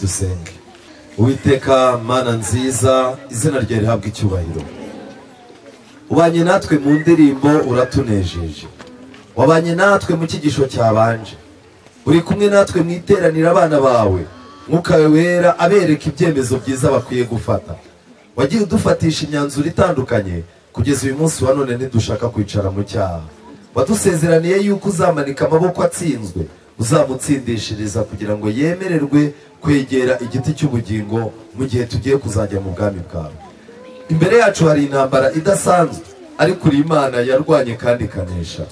dusenge uwiteka mana nziza izina ryawe rihabwa icyubahiro ubanye natwe mu ndirimbo uratunejeje wabanye natwe mu cyigisho cyabanje uri kumwe natwe mu iteranira abana bawe mwuka wawe wera abereka ibyemezo byiza bakwiye gufata wagiye udufatisha imyanzuro itandukanye kugeza uyu munsi wa none ntidushaka kwicara mu cyaha wadusezeraniye yuko uzamanika amaboko atsinzwe uzamutsindishiriza kugira ngo yemererwe kwegera igiti cy'ubugingo mu gihe tugiye kuzajya mu bwami bwawe imbere yacu hari intambara idasanzwe ariko uri imana yarwanye kandi ikanesha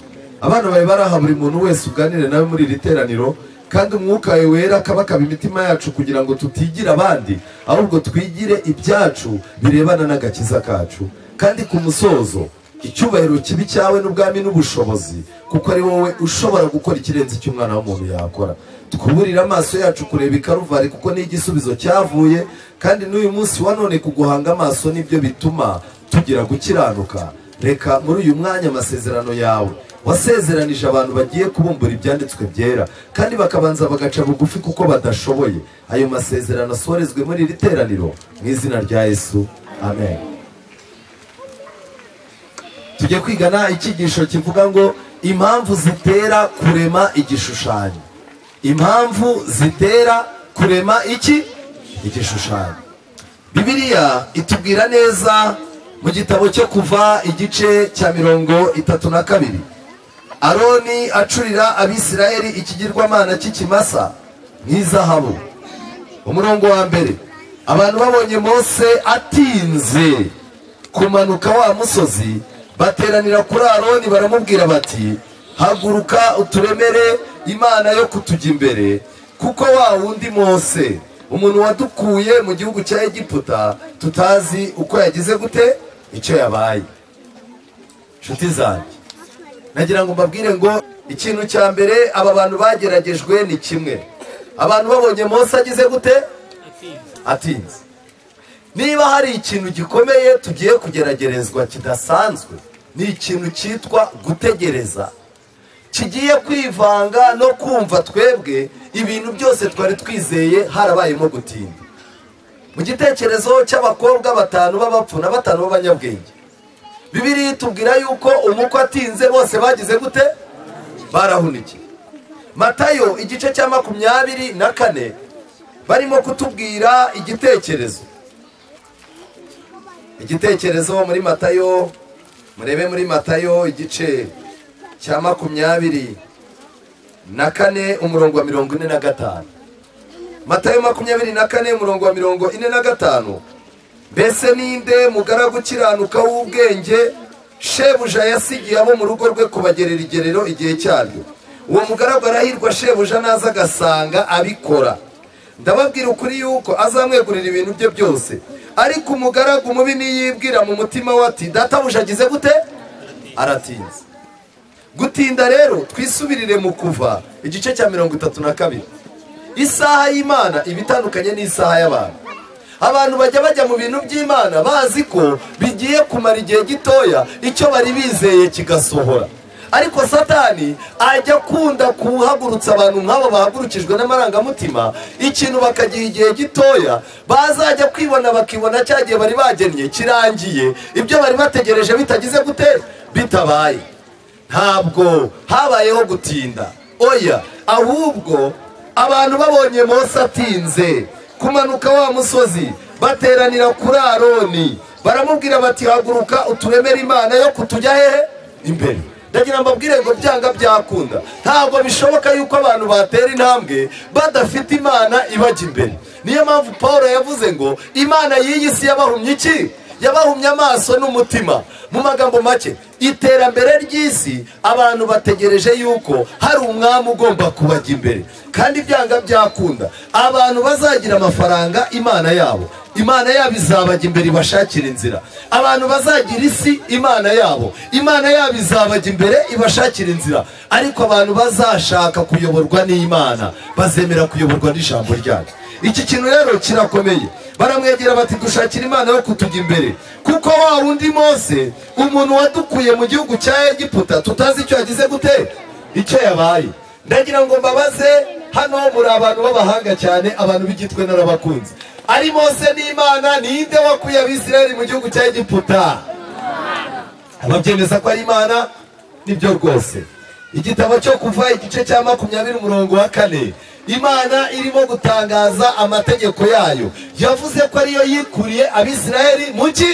abana bawe baraha buri muntu wese uganire nawe muri iri teraniro kandi umwuka wawe wera akabakaba imitima yacu kugira ngo tutigira abandi ahubwo twigire ibyacu birebana n'agakiza kacu kandi ku musozo icyubahiro kibi cyawe n'ubwami n'ubushobozi kuko ari wowe ushobora gukora ikirenze icyo umwana w'umuntu yakora twuburire amaso yacu kureba ikaruvari kuko ni igisubizo cyavuye kandi n'uyu munsi wa none kuguhanga amaso nibyo bituma tugira gukiranuka reka muri uyu mwanya amasezerano yawe wasezeranije abantu bagiye kubumbura ibyanditswe byera kandi bakabanza bagaca bugufi kuko badashoboye ayo masezerano asorezwe muri iri teraniro mu izina rya yesu amen tujye kwigana icyigisho kivuga ngo impamvu zitera kurema igishushanyo impamvu zitera kurema iki igishushanyo bibiliya itubwira neza mu gitabo cyo kuva igice cya mirongo itatu na kabiri aroni acurira abisirayeli ikigirwamana cy'ikimasa nk'izahabu umurongo wa mbere abantu babonye mose atinze kumanuka wa musozi bateranira kuri aroni baramubwira bati haguruka uturemere imana yo kutujya imbere kuko wa wundi mose umuntu wadukuye mu gihugu cya egiputa tutazi uko yagize gute icyo yabaye inshuti zanjye nagira ngo mbabwire ngo ikintu cya mbere aba bantu bageragejwe ni kimwe abantu babonye mose agize gute atinze niba hari ikintu gikomeye tugiye kugeragerezwa kidasanzwe ni ikintu cyitwa gutegereza kigiye kwivanga no kumva twebwe ibintu byose twari twizeye harabayemo gutinda mu gitekerezo cy'abakobwa batanu b'abapfu na batanu b'abanyabwenge bibiri tubwira yuko umukwe atinze bose bagize gute barahunikiye matayo igice cya makumyabiri na kane barimo kutubwira igitekerezo igitekerezo muri matayo murebe muri matayo igice cya makumyabiri na kane umurongo wa mirongo ine na gatanu matayo makumyabiri na kane umurongo wa mirongo ine na gatanu mbese ninde mugaragu ukiranuka w'ubwenge shebuja yasigiye abo mu rugo rwe kubagerera igerero igihe cyaryo uwo mugaragu arahirwa shebuja naza agasanga abikora ndababwira ukuri yuko azamwegurira ibintu bye byose ariko umugaragu mubi niyibwira mu mutima we ati databuja agize gute aratinze gutinda rero twisubirire mu kuva igice cya mirongo itatu na kabiri isaha y'imana iba itandukanye n'isaha y'abantu abantu bajya bajya mu bintu by'imana bazi ko bigiye kumara igihe gitoya icyo bari bizeye kigasohora ariko satani ajya akunda kuhagurutsa abantu nk'abo bahagurukijwe n'amarangamutima ikintu bakagira igihe gitoya bazajya kwibona bakibona cya gihe bari bagennye kirangiye ibyo bari bategereje bitagize gute bitabaye ntabwo habayeho gutinda oya ahubwo abantu babonye Mose atinze kumanuka wa musozi bateranira kuri aroni baramubwira bati haguruka uturemere imana yo kutujya hehe imbere ndagira mbabwire ngo byanga byakunda ntabwo bishoboka yuko abantu batera intambwe badafite imana ibajya imbere niyo mpamvu paul yavuze ngo imana y'iyi si yabahumye iki yabahumye amaso n'umutima mu magambo make iterambere ry'isi abantu bategereje yuko hari umwami ugomba kubajya imbere kandi byanga byakunda abantu bazagira amafaranga imana yabo imana yabo izabajya imbere ibashakira inzira abantu bazagira isi imana yabo imana yabo izabajya imbere ibashakira inzira ariko abantu bazashaka kuyoborwa n'imana bazemera kuyoborwa n'ijambo ryayo iki kintu rero kirakomeye baramwegera bati dushakira imana yo kutujya imbere kuko wa wundi mose umuntu wadukuye mu gihugu cya egiputa tutazi icyo yagize gute icyo yabaye ndagira ngo mbabaze hano muri abantu b'abahanga cyane abantu b'igitwe narabakunze ari mose n'imana ninde wakuye abisirayeli mu gihugu cya egiputa ababyemeza ko ari imana nibyo rwose igitabo cyo kuva igice cya makumyabiri umurongo wa kane imana irimo gutangaza amategeko yayo yavuze ko ariyo yikuriye abisirayeli mu ki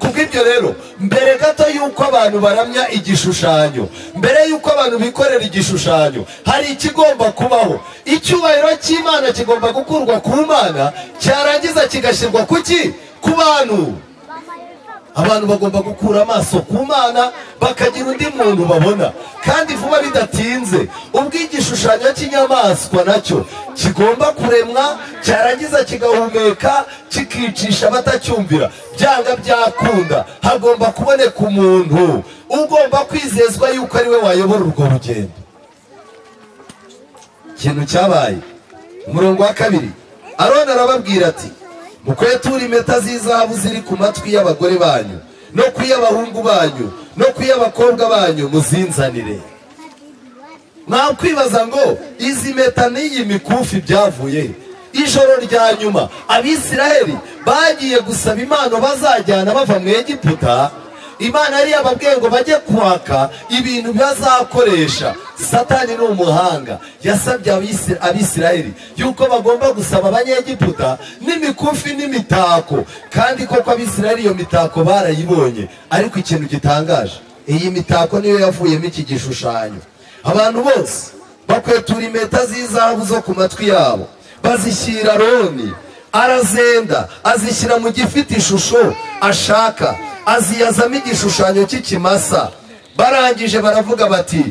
kubw'ibyo rero mbere gato y'uko abantu baramya igishushanyo mbere y'uko abantu bikorera igishushanyo hari ikigomba kubaho icyubahiro cy'imana kigomba gukurwa ku mana cyarangiza kigashyirwa ku ki ku bantu abantu bagomba gukura amaso ku mana bakagira undi muntu babona kandi vuba bidatinze ubwo igishushanyo cy'inyamaswa nacyo kigomba kuremwa cyarangiza kigahumeka kikicisha batacyumvira byanga byakunda hagomba kuboneka umuntu ugomba kwizezwa yuko ari we wayobora urwo rugendo ikintu cyabaye umurongo wa kabiri aroni arababwira ati mukweture impeta z'izahabu ziri ku matwi y'abagore banyu no ku y'abahungu banyu no ku y'abakobwa banyu muzinzanire mwakwibaza ngo izi mpeta n'iyi mikufi byavuye ijoro rya nyuma abisiraheli bagiye gusaba impano bazajyana bava mu egiputa imana yari yababwiye ngo bajye kwaka ibintu bazakoresha satani ni umuhanga yasabye abisirayeli yuko bagomba gusaba abanyegiputa n'imikufi n'imitako kandi koko abisirayeli iyo mitako barayibonye ariko ikintu gitangaje iyi mitako niyo yavuyemo iki gishushanyo abantu bose bakwetura impeta z'izahabu zo ku matwi yabo bazishyira roni arazenda azishyira mu gifite ishusho ashaka aziyazamo igishushanyo cy'ikimasa barangije baravuga bati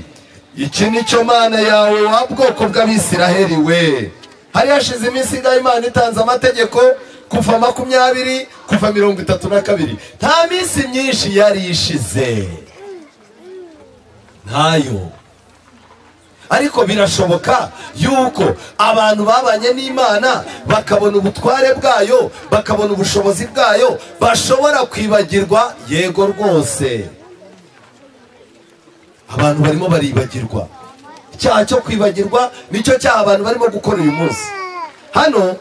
iki ni cyo mana yawe wa bwoko bw'abisiraheli we hari hashize iminsi ingahe imana itanze amategeko kuva makumyabiri kuva mirongo itatu na kabiri nta minsi myinshi yari ishize ntayo ariko birashoboka yuko abantu babanye n'imana bakabona ubutware bwayo bakabona ubushobozi bwayo bashobora kwibagirwa yego rwose abantu barimo baribagirwa icyaha cyo kwibagirwa nicyo cyaha abantu barimo gukora uyu munsi hano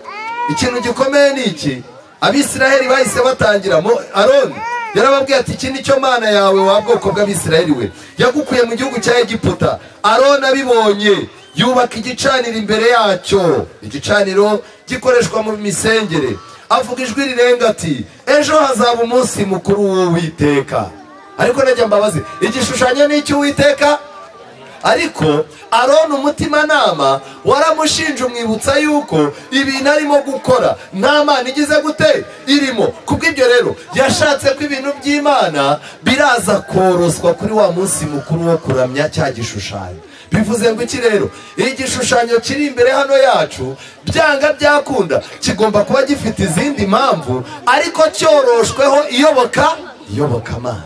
ikintu gikomeye ni iki abisiraheli bahise batangiramo aroni yarababwiye ati iki ni cyo mana yawe wa bwoko bw'abisiraheli we yagukuye mu gihugu cya egiputa aroni abibonye yubaka igicaniro imbere yacyo igicaniro gikoreshwa mu misengere avuga ijwi rirenga ati ejo hazaba umunsi mukuru w'uwiteka ariko najya mbabaze igishushanyo ni icy'uwiteka ariko aroni umutimanama waramushinja umwibutsa yuko ibintu arimo gukora nta mana igize gute irimo kubw'ibyo rero yashatse ko ibintu by'imana biraza koroswa kuri wa munsi mukuru wo kuramya cya gishushanyo bivuze ngo iki rero igishushanyo kiri imbere hano yacu byanga byakunda kigomba kuba gifite izindi mpamvu ariko cyoroshweho iyoboka iyobokamana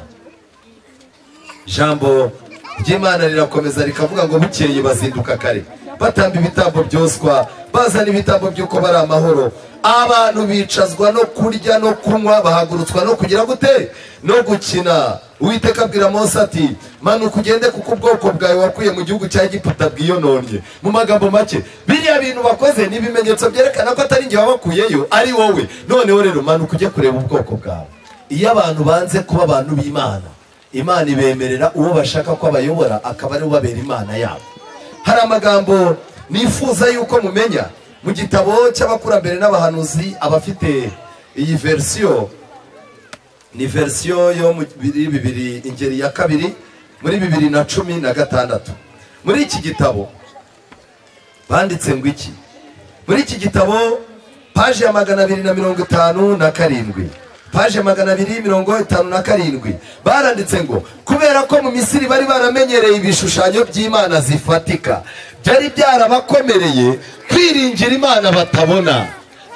jambo ry'imana rirakomeza rikavuga ngo bukeye bazinduka kare batamba ibitambo byoswa bazana ibitambo by'uko bari amahoro abantu bicazwa no kurya no kunywa bahagurutswa no kugira gute no gukina uwiteka abwira mose ati manuka ugende kuko ubwoko bwawe wakuye mu gihugu cya giputa bwiyononye mu magambo make biriya bintu bakoze ni ibimenyetso byerekana ko atari njye wabakuyeyo ari wowe noneho rero manuka ujye kureba ubwoko bwawe iyo abantu banze kuba abantu b'imana imana ibemerera uwo bashaka ko abayobora akaba ari ubabera imana yabo hari amagambo nifuza yuko mumenya mu gitabo cy'abakurambere n'abahanuzi abafite iyi versiyo ni versiyo yo muri bibiri ingeri ya kabiri muri bibiri na cumi na gatandatu muri iki gitabo banditse ngo iki muri iki gitabo paje ya magana abiri na mirongo itanu na karindwi paje magana abiri mirongo itanu na karindwi baranditse ngo kubera ko mu misiri bari baramenyereye ibishushanyo by'imana zifatika byari byarabakomereye kwiringira imana batabona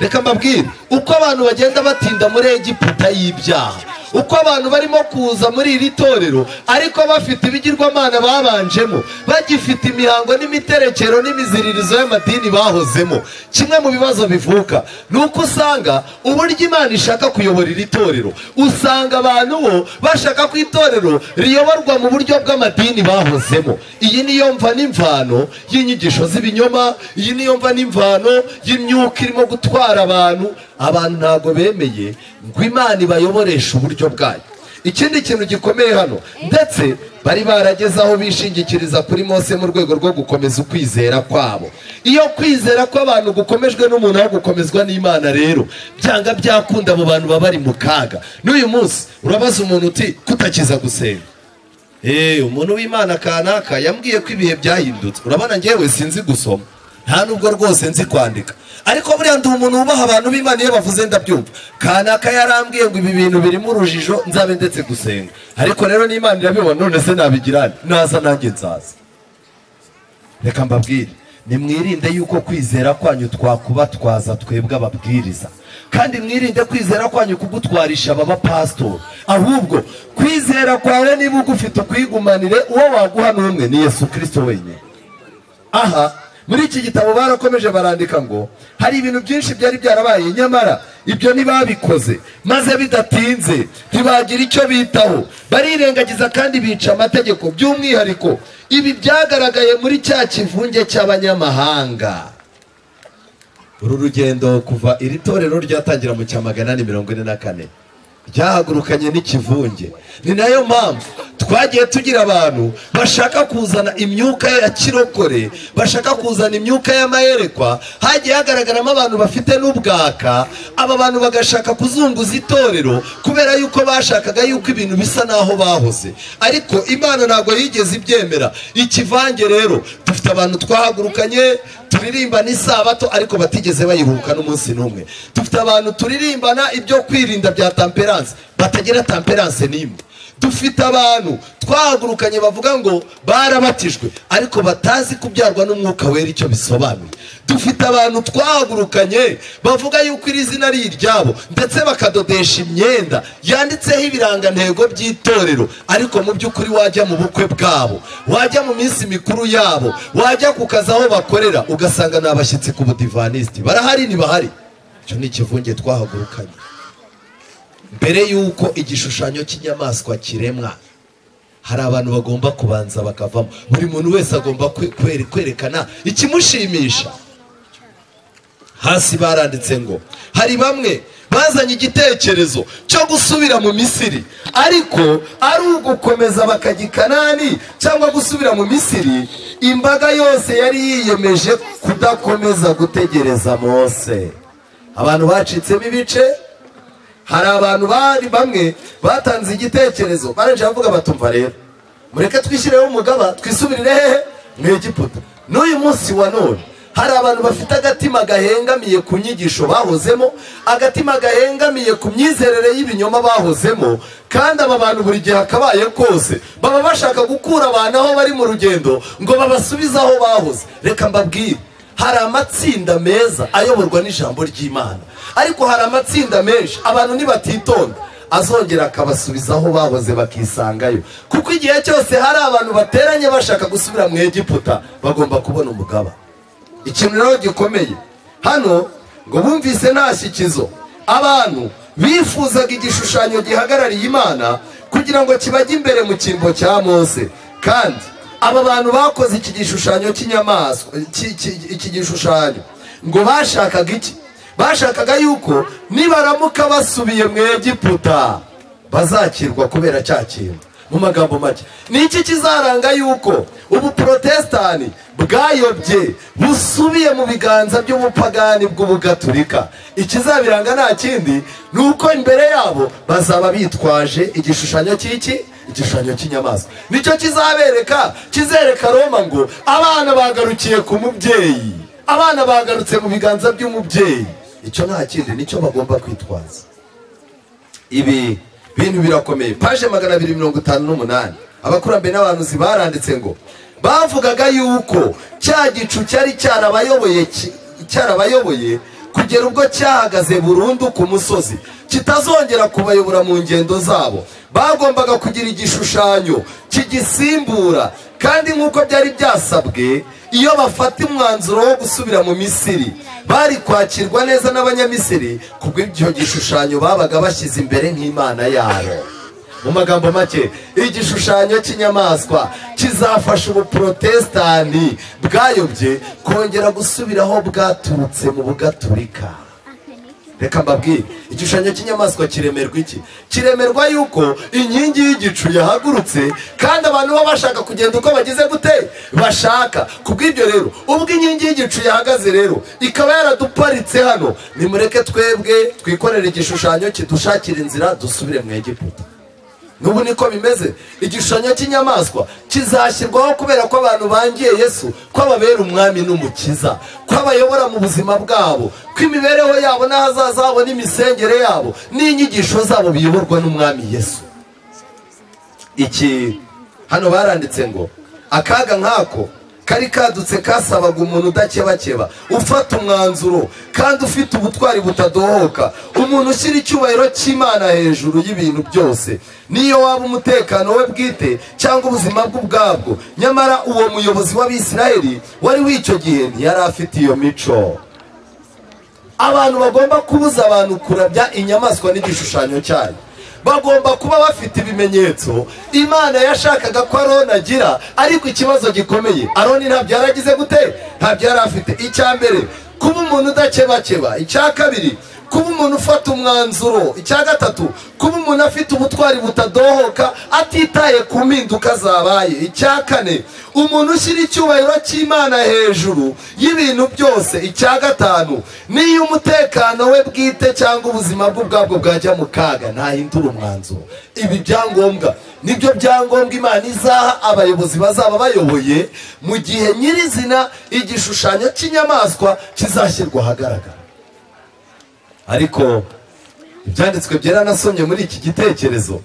reka mbabwire uko abantu bagenda batinda muri egiputa y'ibyaha uko abantu barimo kuza muri iri torero ariko bafite ibigirwamana babanjemo bagifite imihango n'imiterekero n'imiziririzo y'amadini bahozemo kimwe mu bibazo bivuka ni uko usanga uburyo imana ishaka kuyobora iri torero usanga abantu bo bashaka ko itorero riyoborwa mu buryo bw'amadini bahozemo iyi niyo mva n'imvano y'inyigisho z'ibinyoma iyi niyo mva n'imvano y'imyuka irimo gutwara abantu abantu ntabwo bemeye ngo imana ibayoboreshe uburyo bwayo ikindi kintu gikomeye hano ndetse bari barageze aho bishingikiriza kuri mose mu rwego rwo gukomeza ukwizera kwabo iyo kwizera kw'abantu gukomejwe n'umuntu aho gukomezwa n'imana rero byanga byakunda abo bantu baba bari mu kaga n'uyu munsi urabaza umuntu uti kutakiza gusenga eee umuntu w'imana kanaka yambwiye ko ibihe byahindutse urabona ngewe sinzi gusoma nta nubwo rwose nzi kwandika ariko buriya ndi umuntu wubaha abantu b'imana iyo bavuze ndabyumva kanaka yarambwiye ngo ibi bintu birimo urujijo nzabe ndetse gusenga ariko rero n'imana irabibona none se nabigirane naza nanjye nzaza reka mbabwire nimwirinde yuko kwizera kwanyu twakubatwaza twebwe ababwiriza kandi mwirinde kwizera kwanyu kugutwarisha abapasitori ahubwo kwizera kwawe niba ugufite ukwigumanire uwo waguha n'umwe ni yesu kirisito wenyine aha muri iki gitabo barakomeje barandika ngo hari ibintu byinshi byari byarabaye nyamara ibyo ntibabikoze maze bidatinze ntibagira icyo bitaho barirengagiza kandi bica amategeko by'umwihariko ibi byagaragaye muri cya kivunge cy'abanyamahanga uru rugendo kuva iri torero ryatangira mu cyamagana ni mirongo ine na kane ryahagurukanye n'ikivunge ni nayo mpamvu twagiye tugira abantu bashaka kuzana imyuka ya kirokore bashaka kuzana imyuka y'amayerekwa hagiye hagaragaramo abantu bafite n'ubwaka aba bantu bagashaka kuzunguza itorero kubera yuko bashakaga yuko ibintu bisa n'aho bahoze ariko imana ntabwo yigeze ibyemera ikivange rero dufite abantu twahagurukanye turirimba n'isabato ariko batigeze bayihuka n'umunsi n'umwe dufite abantu turirimbana ibyo kwirinda bya tamperanse batagira tamperanse n'imwe dufite abantu twahagurukanye bavuga ngo barabatijwe ariko batazi kubyarwa n'umwuka wera icyo bisobanuye dufite abantu twahagurukanye bavuga yuko iri zina ari iryabo ndetse bakadodesha imyenda yanditseho ibirangantego by'itorero ariko mu by'ukuri wajya mu bukwe bwabo wajya mu minsi mikuru yabo wajya ku kazi aho bakorera ugasanga ni abashyitsi ku budivanisiti barahari ntibahari icyo ni ikivunge twahagurukanye mbere y'uko igishushanyo cy'inyamaswa kiremwa hari abantu bagomba kubanza bakavamo buri muntu wese agomba kwe- kwerekana ikimushimisha hasi baranditse ngo hari bamwe bazanye igitekerezo cyo gusubira mu misiri ariko ari ugukomeza bakagikanani cyangwa gusubira mu misiri imbaga yose yari yiyemeje kudakomeza gutegereza mose abantu bacitsemo ibice hari abantu bari bamwe batanze igitekerezo barangije bavuga batumva rero mureke twishyireho umugaba twisubirire hehe mu egiputa n'uyu munsi wa none hari abantu bafite agatima gahengamiye ku nyigisho bahozemo agatima gahengamiye ku myizerere y'ibinyoma bahozemo kandi aba bantu buri gihe akabaye kose baba bashaka gukura abantu aho bari mu rugendo ngo babasubize aho bahoze reka mbabwire hari amatsinda meza ayoborwa n'ijambo ry'imana ariko hari amatsinda menshi abantu ntibatitonda azongera akabasubiza aho bahoze bakisangayo kuko igihe cyose hari abantu bateranye bashaka gusubira mu egiputa bagomba kubona umugaba ikintu rero gikomeye hano ngo bumvise nta shyikizo abantu bifuzaga igishushanyo gihagarariye imana kugira ngo kibajye imbere mu cyimbo cya mose kandi aba bantu bakoze iki gishushanyo cy'inyamaswa iki- iki- iki gishushanyo ngo bashakaga iki bashakaga yuko nibaramuka basubiye mu egiputa bazakirwa kubera cya kintu mu magambo make ni iki kizaranga yuko ubu porotesitani bwayobye busubiye mu biganza by'ubupagani bw'ubugaturika ikizabiranga nta kindi ni uko imbere yabo bazaba bitwaje igishushanyo cy'iki igishushanyo cy'inyamaswa nicyo kizabereka kizereka roma ngo abana bagarukiye ku mubyeyi abana bagarutse mu biganza by'umubyeyi icyo nta kindi nicyo bagomba kwitwaza ibi bintu birakomeye paje magana abiri mirongo itanu n'umunani abakurambere n'abahanuzi baranditse ngo bavugaga yuko cya gicu cyari cyarabayoboye ki- cyarabayoboye kugera ubwo cyahagaze burundu ku musozi kitazongera kubayobora mu ngendo zabo bagombaga kugira igishushanyo kigisimbura kandi nk'uko byari byasabwe iyo bafata umwanzuro wo gusubira mu misiri bari kwakirwa neza n'abanyamisiri kubw'icyo gishushanyo babaga bashyize imbere nk'imana yabo mu magambo make igishushanyo cy'inyamaswa kizafasha ubuprotesitani bwayobye kongera gusubiraho bwaturutse mu bugaturika reka mbabwire igishushanyo cy'inyamaswa kiremerwa iki kiremerwa yuko inkingi y'igicu yahagurutse kandi abantu baba bashaka kugenda uko bagize gute bashaka kubw'ibyo rero ubwo inkingi y'igicu yahagaze rero ikaba yaraduparitse hano nimureke twebwe twikorere igishushanyo kidushakira inzira dusubire mu egiputa n'ubu niko bimeze igishushanyo cy'inyamaswa kizashyirwaho kubera ko abantu bangiye yesu ko ababera umwami n'umukiza ko abayobora mu buzima bwabo ko imibereho yabo n'ahazaza habo n'imisengere yabo n'inyigisho zabo biyoborwa n'umwami yesu iki hano baranditse ngo akaga nk'ako kari kadutse kasabaga umuntu udakebakeba ufata umwanzuro kandi ufite ubutwari butadohoka umuntu ushyira icyubahiro cy'imana hejuru y'ibintu byose niyo waba umutekano we bwite cyangwa ubuzima bwe ubwabwo nyamara uwo muyobozi w'abisirayeli wari w'icyo gihe ntiyari afite iyo mico abantu bagomba kubuza abantu kurabya inyamaswa n'igishushanyo cyayo bagomba kuba bafite ibimenyetso imana yashakaga ko aroni agira ariko ikibazo gikomeye aroni ntabyo yaragize gute ntabyo yari afite icya mbere kuba umuntu udakebakeba icya kabiri kuba umuntu ufata umwanzuro icya gatatu kuba umuntu afite ubutwari butadohoka atitaye ku mpinduka zabaye icya kane umuntu ushyira icyubahiro cy'imana hejuru y'ibintu byose icya gatanu n'iyo umutekano we bwite cyangwa ubuzima bwe ubwabwo bwajya mu kaga ntahindura umwanzuro ibi byangombwa nibyo byangombwa imana izaha abayobozi bazaba bayoboye mu gihe nyirizina igishushanyo cy'inyamaswa kizashyirwa ahagaragara ariko ibyanditswe byera nasomye muri iki gitekerezo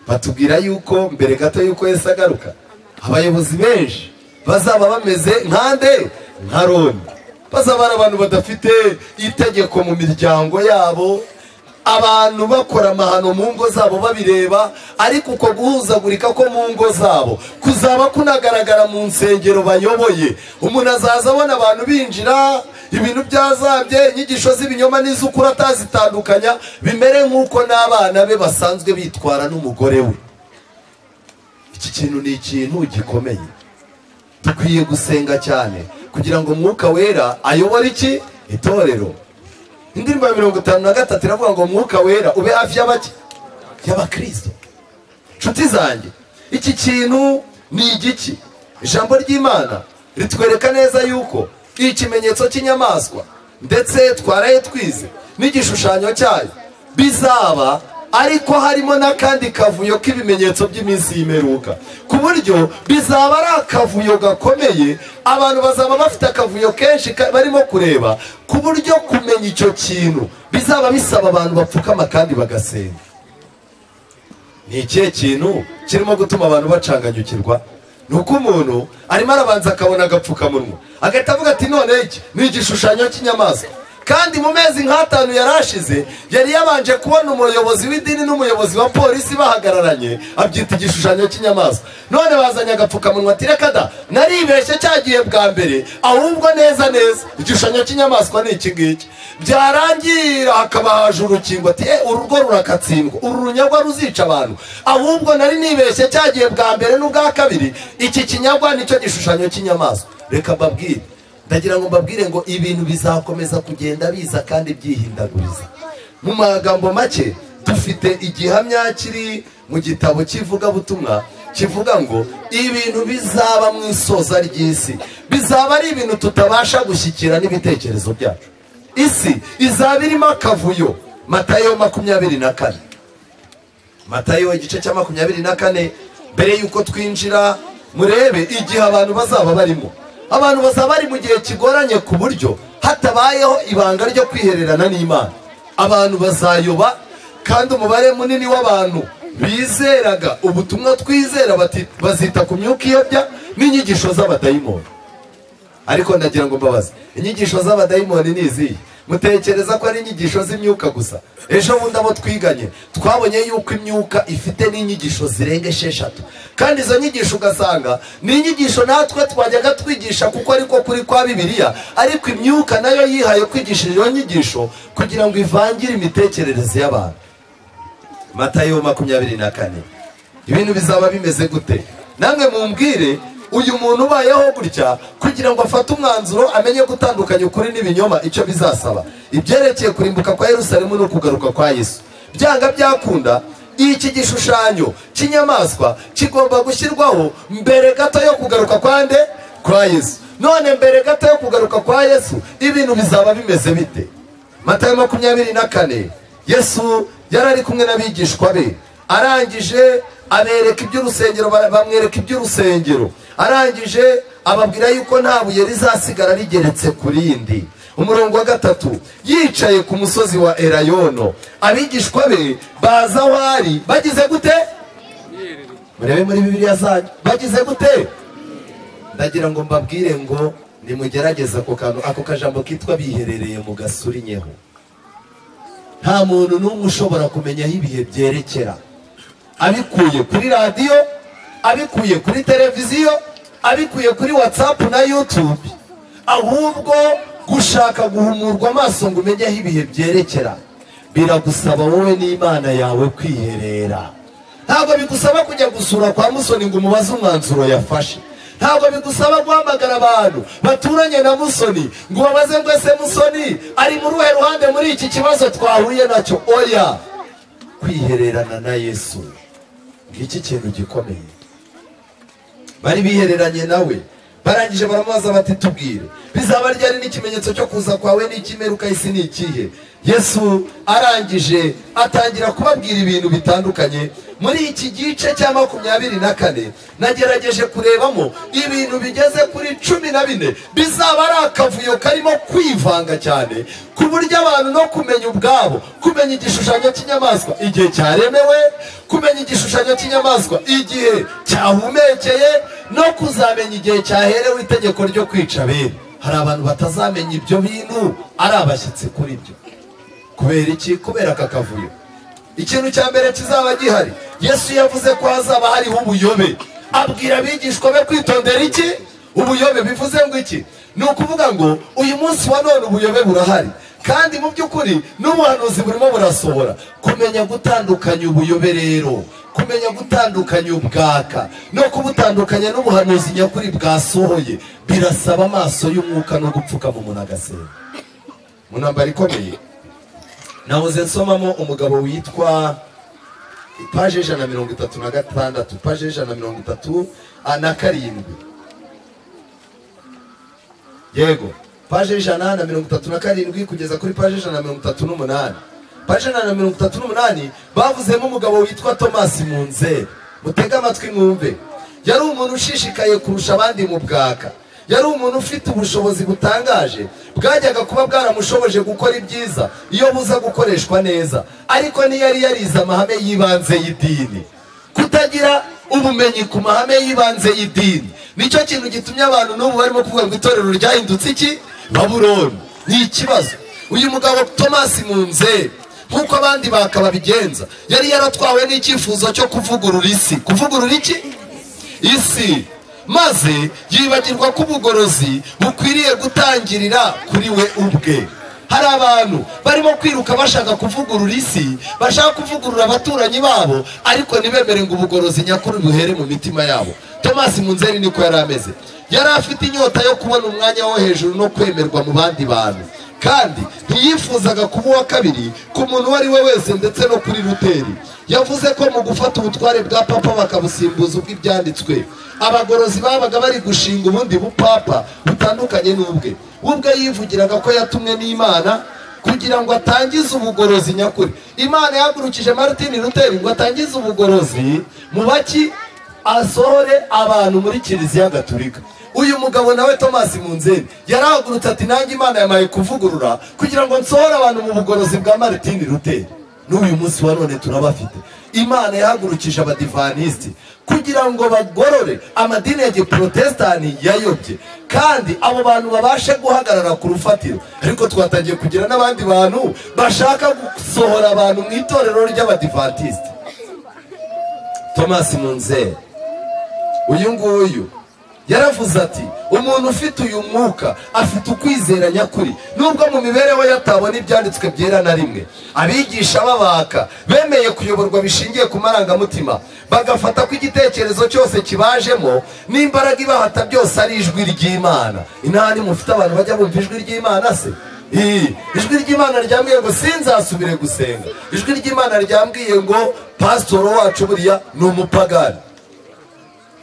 batubwira yuko mbere gato y'uko yesi agaruka abayobozi benshi bazaba bameze nkande nka roni bazaba ari abantu badafite itegeko mu miryango yabo abantu bakora amahano mu ngo zabo babireba ariko uko guhuzagurika ko mu ngo zabo kuzaba kunagaragara mu nsengero bayoboye umuntu azaza abona abantu binjira ibintu byazambye inyigisho z'ibinyoma n'iz'ukuri atazitandukanya bimere nk'uko n'abana be basanzwe bitwara n'umugore we iki kintu ni ikintu gikomeye dukwiye gusenga cyane kugira ngo umwuka wera ayobore iki itorero indirimbo ya mirongo itanu na gatatu iravuga ngo umwuka wera ube hafi y'abaki y'abakristo inshuti zanjye iki kintu ni igiki ijambo ry'imana ritwereka neza yuko ikimenyetso cy'inyamaswa ndetse twaraye twize n'igishushanyo cyayo bizaba ariko harimo n'akandi kavuyo k'ibimenyetso by'iminsi y'imeruka ku buryo bizaba ari akavuyo gakomeye abantu bazaba bafite akavuyo kenshi barimo kureba ku buryo kumenya icyo kintu bizaba bisaba abantu bapfukama kandi bagasenga ni ikihe kintu kirimo gutuma abantu bacanganyukirwa ni uko umuntu arimo arabanza akabona agapfukamunwa agahita avuga ati none iki ni igishushanyo cy'inyamaswa kandi mu mezi nk'atanu yari ashize yari yabanje kubona umuyobozi w'idini n'umuyobozi wa polisi bahagararanye abyita igishushanyo cy'inyamaswa none bazanye agapfukamunwa ati reka da naribeshye cyagiye bwa mbere ahubwo neza neza igishushanyo cy'inyamaswa ni iki ngiki byarangira hakaba haje urukingo ati urugo rurakatsindwa uru runyagwa ruzica abantu ahubwo nari nibeshye cyagiye bwa mbere n'ubwa kabiri iki kinyagwa nicyo gishushanyo cy'inyamaswa reka mbabwire ndagira ngo mbabwire ngo ibintu bizakomeza kugenda biza kandi byihindaguriza mu magambo make dufite igihamya kiri mu gitabo cy'ivugabutumwa kivuga ngo ibintu bizaba mu isoza ry'isi bizaba ari ibintu tutabasha gushyikira n'ibitekerezo byacu isi izaba irimo akavuyo matayo makumyabiri na kane matayo igice cya makumyabiri na kane mbere y'uko twinjira murebe igihe abantu bazaba barimo abantu bazaba bari mu gihe kigoranye ku buryo hatabayeho ibanga ryo kwihererana n'imana abantu bazayoba kandi umubare munini w'abantu bizeraga ubutumwa twizera bazita ku myuka iyobya n'inyigisho z'abadayimoni ariko ndagira ngo mbabaze inyigisho z'abadayimoni ni izihe mutekereza ko ari inyigisho z'imyuka gusa ejo bundi abo twiganye twabonye yuko imyuka ifite n'inyigisho zirenga esheshatu kandi izo nyigisho ugasanga ni inyigisho natwe twajyaga twigisha kuko ariko kuri kwa bibiliya ariko imyuka nayo yihaye kwigisha iyo nyigisho kugira ngo ivangire imitekerereze y'abantu matayo makumyabiri na kane ibintu bizaba bimeze gute namwe mumbwire uyu muntu ubayeho gutya kugira ngo afate umwanzuro amenye gutandukanya ukuri n'ibinyoma icyo bizasaba ibyerekeye kurimbuka kwa yerusalemu no kugaruka kwa yesu byanga byakunda iki gishushanyo cy'inyamaswa kigomba gushyirwaho mbere gato yo kugaruka kwa nde kwa yesu none mbere gato yo kugaruka kwa yesu ibintu bizaba bimeze bite matayo makumyabiri na kane yesu yari ari kumwe n'abigishwa be arangije abereka iby'urusengero bamwereka iby'urusengero arangije ababwira yuko nta buye rizasigara rigeretse ku rindi umurongo wa gatatu yicaye ku musozi wa erayono abigishwa be baza aho ari bagize gute murebe muri bibiliya zanyu bagize gute ndagira ngo mbabwire ngo nimugerageze ako kantu ako kajambo kitwa biherereye mu gasurinyeho nta muntu n'umwe ushobora kumenya aho ibihe byerekera abikuye kuri radiyo abikuye kuri televiziyo abikuye kuri watsapu na yutube ahubwo gushaka guhumurwa amaso ngo umenye aho ibihe byerekera biragusaba wowe n'imana yawe kwiherera ntabwo bigusaba kujya gusura kwa musoni ngo umubaze umwanzuro yafashe ntabwo bigusaba guhamagara abantu baturanye na musoni ngo ubabaze ngo ese musoni ari muri uruhe ruhande muri iki kibazo twahuye nacyo oya kwihererana na yesu ngiki kintu gikomeye bari bihereranye nawe barangije baramubaza bati tubwire bizaba ryari n'ikimenyetso cyo kuza kwawe n'ikimeruka isi ni ikihe yesu arangije atangira kubabwira ibintu bitandukanye muri iki gice cya makumyabiri na kane nagerageje kurebamo ibintu bigeze kuri cumi na bine bizaba ari akavuyo karimo kwivanga cyane ku buryo abantu no kumenya ubwabo kumenya igishushanyo cy'inyamaswa igihe cyaremewe kumenya igishushanyo cy'inyamaswa igihe cyahumekeye no kuzamenya igihe cyaherewe itegeko ryo kwica bene hari abantu batazamenya ibyo bintu ari abashyitsi kuri byo kubera iki kubera aka kavuyo ikintu cya mbere kizaba gihari yesu yavuze ko hazaba hariho ubuyobe abwira abigishwa be kwitondera iki ubuyobe bivuze ngo iki ni ukuvuga ngo uyu munsi wa none ubuyobe burahari kandi mu by'ukuri n'ubuhanuzi burimo burasohora kumenya gutandukanya ubuyobe rero kumenya gutandukanya ubwaka no kubutandukanya n'ubuhanuzi nyakuri bwasohoye birasaba amaso y'umwuka no gupfukama umuntu agasenga mu ntambaro ikomeye nahoze nsomamo umugabo witwa ipaje ijana na mirongo itatu na gatandatu ipaje ijana na mirongo itatu na karindwi yego paje ijana na mirongo itatu na karindwi kugeza kuri paje ijana na mirongo itatu n'umunani paje ijana na mirongo itatu n'umunani bavuzemo umugabo witwa tomasi munzeri mutege amatwi mwumve yari umuntu ushishikaye kurusha abandi mu bwaka yari umuntu ufite ubushobozi butangaje bwajyaga kuba bwaramushoboje gukora ibyiza iyo buza gukoreshwa neza ariko ntiyari yarize amahame y'ibanze y'idini kutagira ubumenyi ku mahame y'ibanze y'idini nicyo kintu gitumye abantu n'ubu barimo kuvuga ngo itorero ryahindutse iki baburoni ni ikibazo uyu mugabo tomasi munzeri nk'uko abandi bakababigenza yari yaratwawe n'icyifuzo cyo kuvugurura isi kuvugurura iki isi maze yibagirwa ko ubugorozi bukwiriye gutangirira kuri we ubwe hari abantu barimo kwiruka bashaka kuvugurura isi bashaka kuvugurura abaturanyi babo ariko ntibemere ngo ubugorozi nyakuri buhere mu mitima yabo tomasi munzeri niko yari ameze yari afite inyota yo kubona umwanya wo hejuru no kwemerwa mu bandi bantu kandi ntiyifuzaga kuba uwa kabiri ku muntu uwo ari we wese ndetse no kuri ruteri yavuze ko mu gufata ubutware bwa papa bakabusimbuza ubw'ibyanditswe abagorozi babaga bari gushinga ubundi bupapa butandukanye n'ubwe ubwe yivugiraga ko yatumwe n'imana kugira ngo atangize ubugorozi nyakuri imana yahagurukije martin ruteri ngo atangize ubugorozi mu baki asohore abantu muri kiliziya gatulika uyu mugabo nawe tomasi munzeri yarahagurutse ati nanjye imana yamaye kuvugurura kugira ngo nsohore abantu mu bugorozi bwa martin ruteri n'uyu munsi wa none turabafite imana yahagurukije abadivanisiti kugira ngo bagorore amadini ya giporotesitani yayobye kandi abo bantu babashe guhagarara ku rufatiro ariko twatangiye kugira n'abandi bantu bashaka gusohora abantu mu itorero ry'abadivantisiti thomas munzeri uyu nguyu yaravuze ati umuntu ufite uyu mwuka afite ukwizera nyakuri nubwo mu mibereho ye atabona ibyanditswe byera na rimwe abigisha babaka bemeye kuyoborwa bishingiye ku marangamutima bagafata ko igitekerezo cyose kibajemo n'imbaraga ibahata byose ari ijwi ry'imana inani mufite abantu bajya bumva ijwi ry'imana se Ii, ijwi ry'imana ryambwiye ngo sinzasubire gusenga ijwi ry'imana ryambwiye ngo pasitoro wacu buriya ni umupagani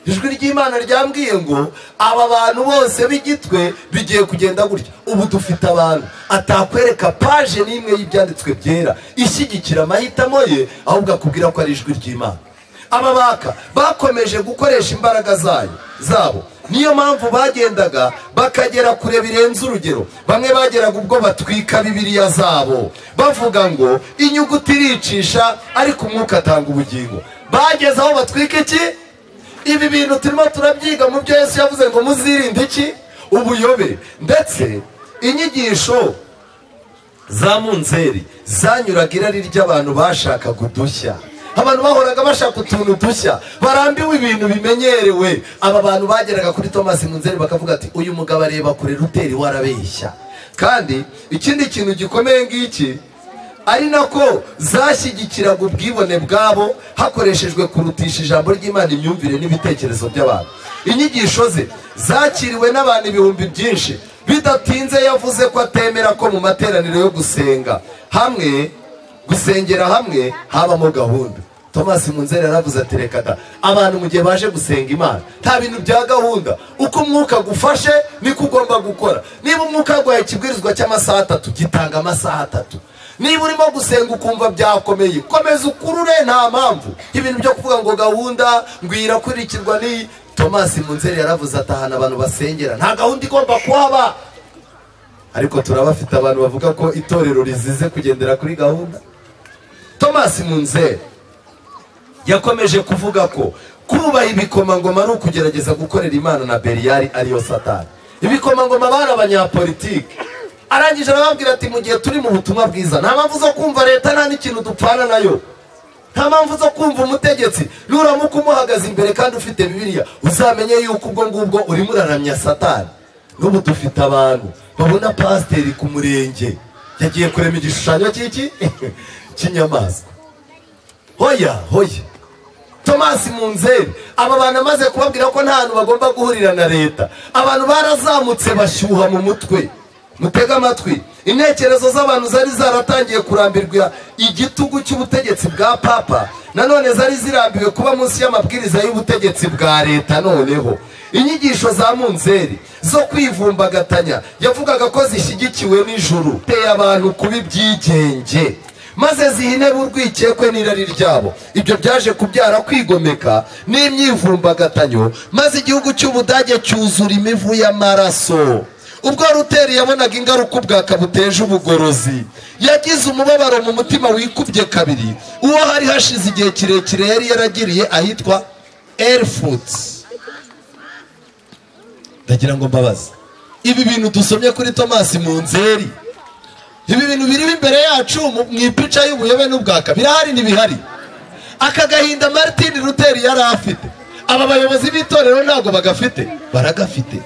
ijwi ry'imana ryambwiye ngo aba bantu bose b'igitwe bigiye kugenda gutya ubu dufite abantu atakwereka paje n'imwe y'ibyanditswe byera ishyigikira amahitamo ye ahubwo akubwira ko ari ijwi ry'imana aba baka bakomeje gukoresha imbaraga zayo zabo niyo mpamvu bagendaga bakagera kure birenze urugero bamwe bageraga ubwo batwika bibiriya zabo bavuga ngo inyuguti iricisha ariko umwuka atanga ubugingo bageze aho batwika iki ibi bintu turimo turabyiga mu byo Yesu yavuze ngo muzirinde iki ubuyobe ndetse inyigisho za munzeri zanyuraga irari ry'abantu bashakaga udushya abantu bahoraga bashaka utuntu dushya barambiwe ibintu bimenyerewe aba bantu bageraga kuri thomas munzeri bakavuga ati uyu mugabo areba kure ruteri warabeshya kandi ikindi kintu gikomeye ngiki ari nako zashyigikiraga ubwibone bwabo hakoreshejwe kurutisha ijambo ry'imana imyumvire n'ibitekerezo by'abantu inyigisho ze zakiriwe n'abantu ibihumbi byinshi bidatinze yavuze ko atemera ko mu materaniro yo gusenga hamwe gusengera hamwe habamo gahunda thomas munzeri yaravuze ati reka da abantu mu gihe baje gusenga imana nta bintu bya gahunda uko umwuka gufashe niko ugomba gukora niba umwuka waguhaye ikibwirizwa cy'amasaha atatu gitanga amasaha atatu niba urimo gusenga ukumva byakomeye komeza ukurure nta mpamvu ibintu byo kuvuga ngo gahunda ngo irakurikirwa ni thomas munzeri yaravuze ati ahantu abantu basengera nta gahunda igomba kuhaba ariko turabafite abantu bavuga ko itorero rizize kugendera kuri gahunda thomas munzeri yakomeje kuvuga ko kubaha ibikomangoma ari ukugerageza gukorera imana na beriyari ariyo satani ibikomangoma bari abanyapolitiki arangije arababwira ati mu gihe turi mu butumwa bwiza nta mpamvu zo kumva leta nta n'ikintu dupfana nayo nta mpamvu zo kumva umutegetsi nuramuka umuhagaze imbere kandi ufite bibiriya uzamenye yuko ubwo ngubwo urimo uraramya satani n'ubu dufite abantu babona pasiteri ku murenge yagiye kurema igishushanyo cy'iki cy'inyamaswa hoya hoya tomasi munzeri aba bantu amaze kubabwira ko nta hantu bagomba guhurira na leta abantu barazamutse bashyuha mu mutwe mutega amatwi intekerezo z'abantu zari zaratangiye kurambirwa igitugu cy'ubutegetsi bwa papa nanone zari zirambiwe kuba munsi y'amabwiriza y'ubutegetsi bwa leta noneho inyigisho za munzeri zo kwivumbagatanya yavugaga ko zishyigikiwe n'ijuru iteye abantu kuba ibyigenge maze zihinebe urwikekwe n'irari ryabo ibyo byaje kubyara kwigomeka n'imyivumbagatanya maze igihugu cy'ubudage cyuzura imivu y'amaraso ubwo ruteri yabonaga ingaruka ubwaka buteje ubugorozi yagize umubabaro mu mutima wikubye kabiri uwo hari hashize igihe kirekire yari yaragiriye ahitwa erifuti ndagira ngo mbabaze ibi bintu dusomye kuri tomasi munzeri ibi bintu biri imbere yacu mu ipica y'ubuyobe n'ubwaka birahari ntibihari aka gahinda martine ruteri yari afite aba bayobozi b'itorero ntabwo bagafite baragafite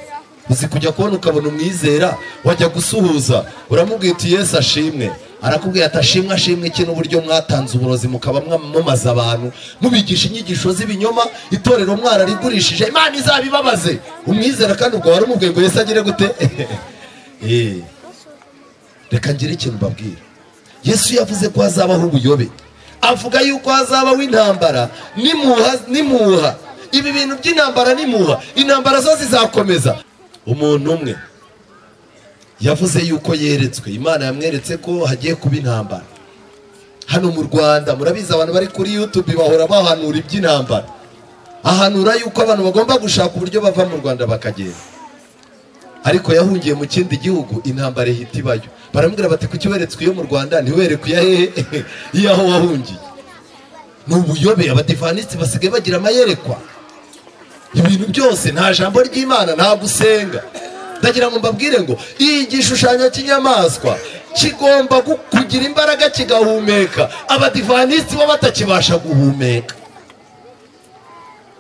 uzi kujya kubona ukabona umwizera wajya gusuhuza uramubwira uti yesu ashimwe arakubwira ati ashimwe ashimwe iki n'uburyo mwatanze uburozi mukaba mwamamaza abantu mubigisha inyigisho z'ibinyoma itorero mwararigurishije imana izabibabaze umwizera kandi ubwo wari umubwiye ngo yesu agire gute reka ngire ikintu mbabwira yesu yavuze ko hazabaho ubuyobe avuga yuko hazabaho intambara n'imuha ibi bintu by'intambara n'imuha intambara zo zizakomeza umuntu umwe yavuze yuko yeretswe imana yamweretse ko hagiye kuba intambara hano mu rwanda murabizi abantu bari kuri yutube bahora bahanura iby'intambara ahanura yuko abantu bagomba gushaka uburyo bava mu rwanda bakagenda ariko yahungiye mu kindi gihugu intambara ihita ibayo baramubwira bati kuki weretswe iyo mu rwanda ntiwerekwe iya hehe iyo aho wahungiye ni ubuyobe abadivanisi basigaye bagira amayerekwa ibintu byose nta jambo ry'imana nta gusenga ndagira ngo mbabwire ngo iyi gishushanyo cy'inyamaswa kigomba gu- kugira imbaraga kigahumeka abadivanisi bo batakibasha guhumeka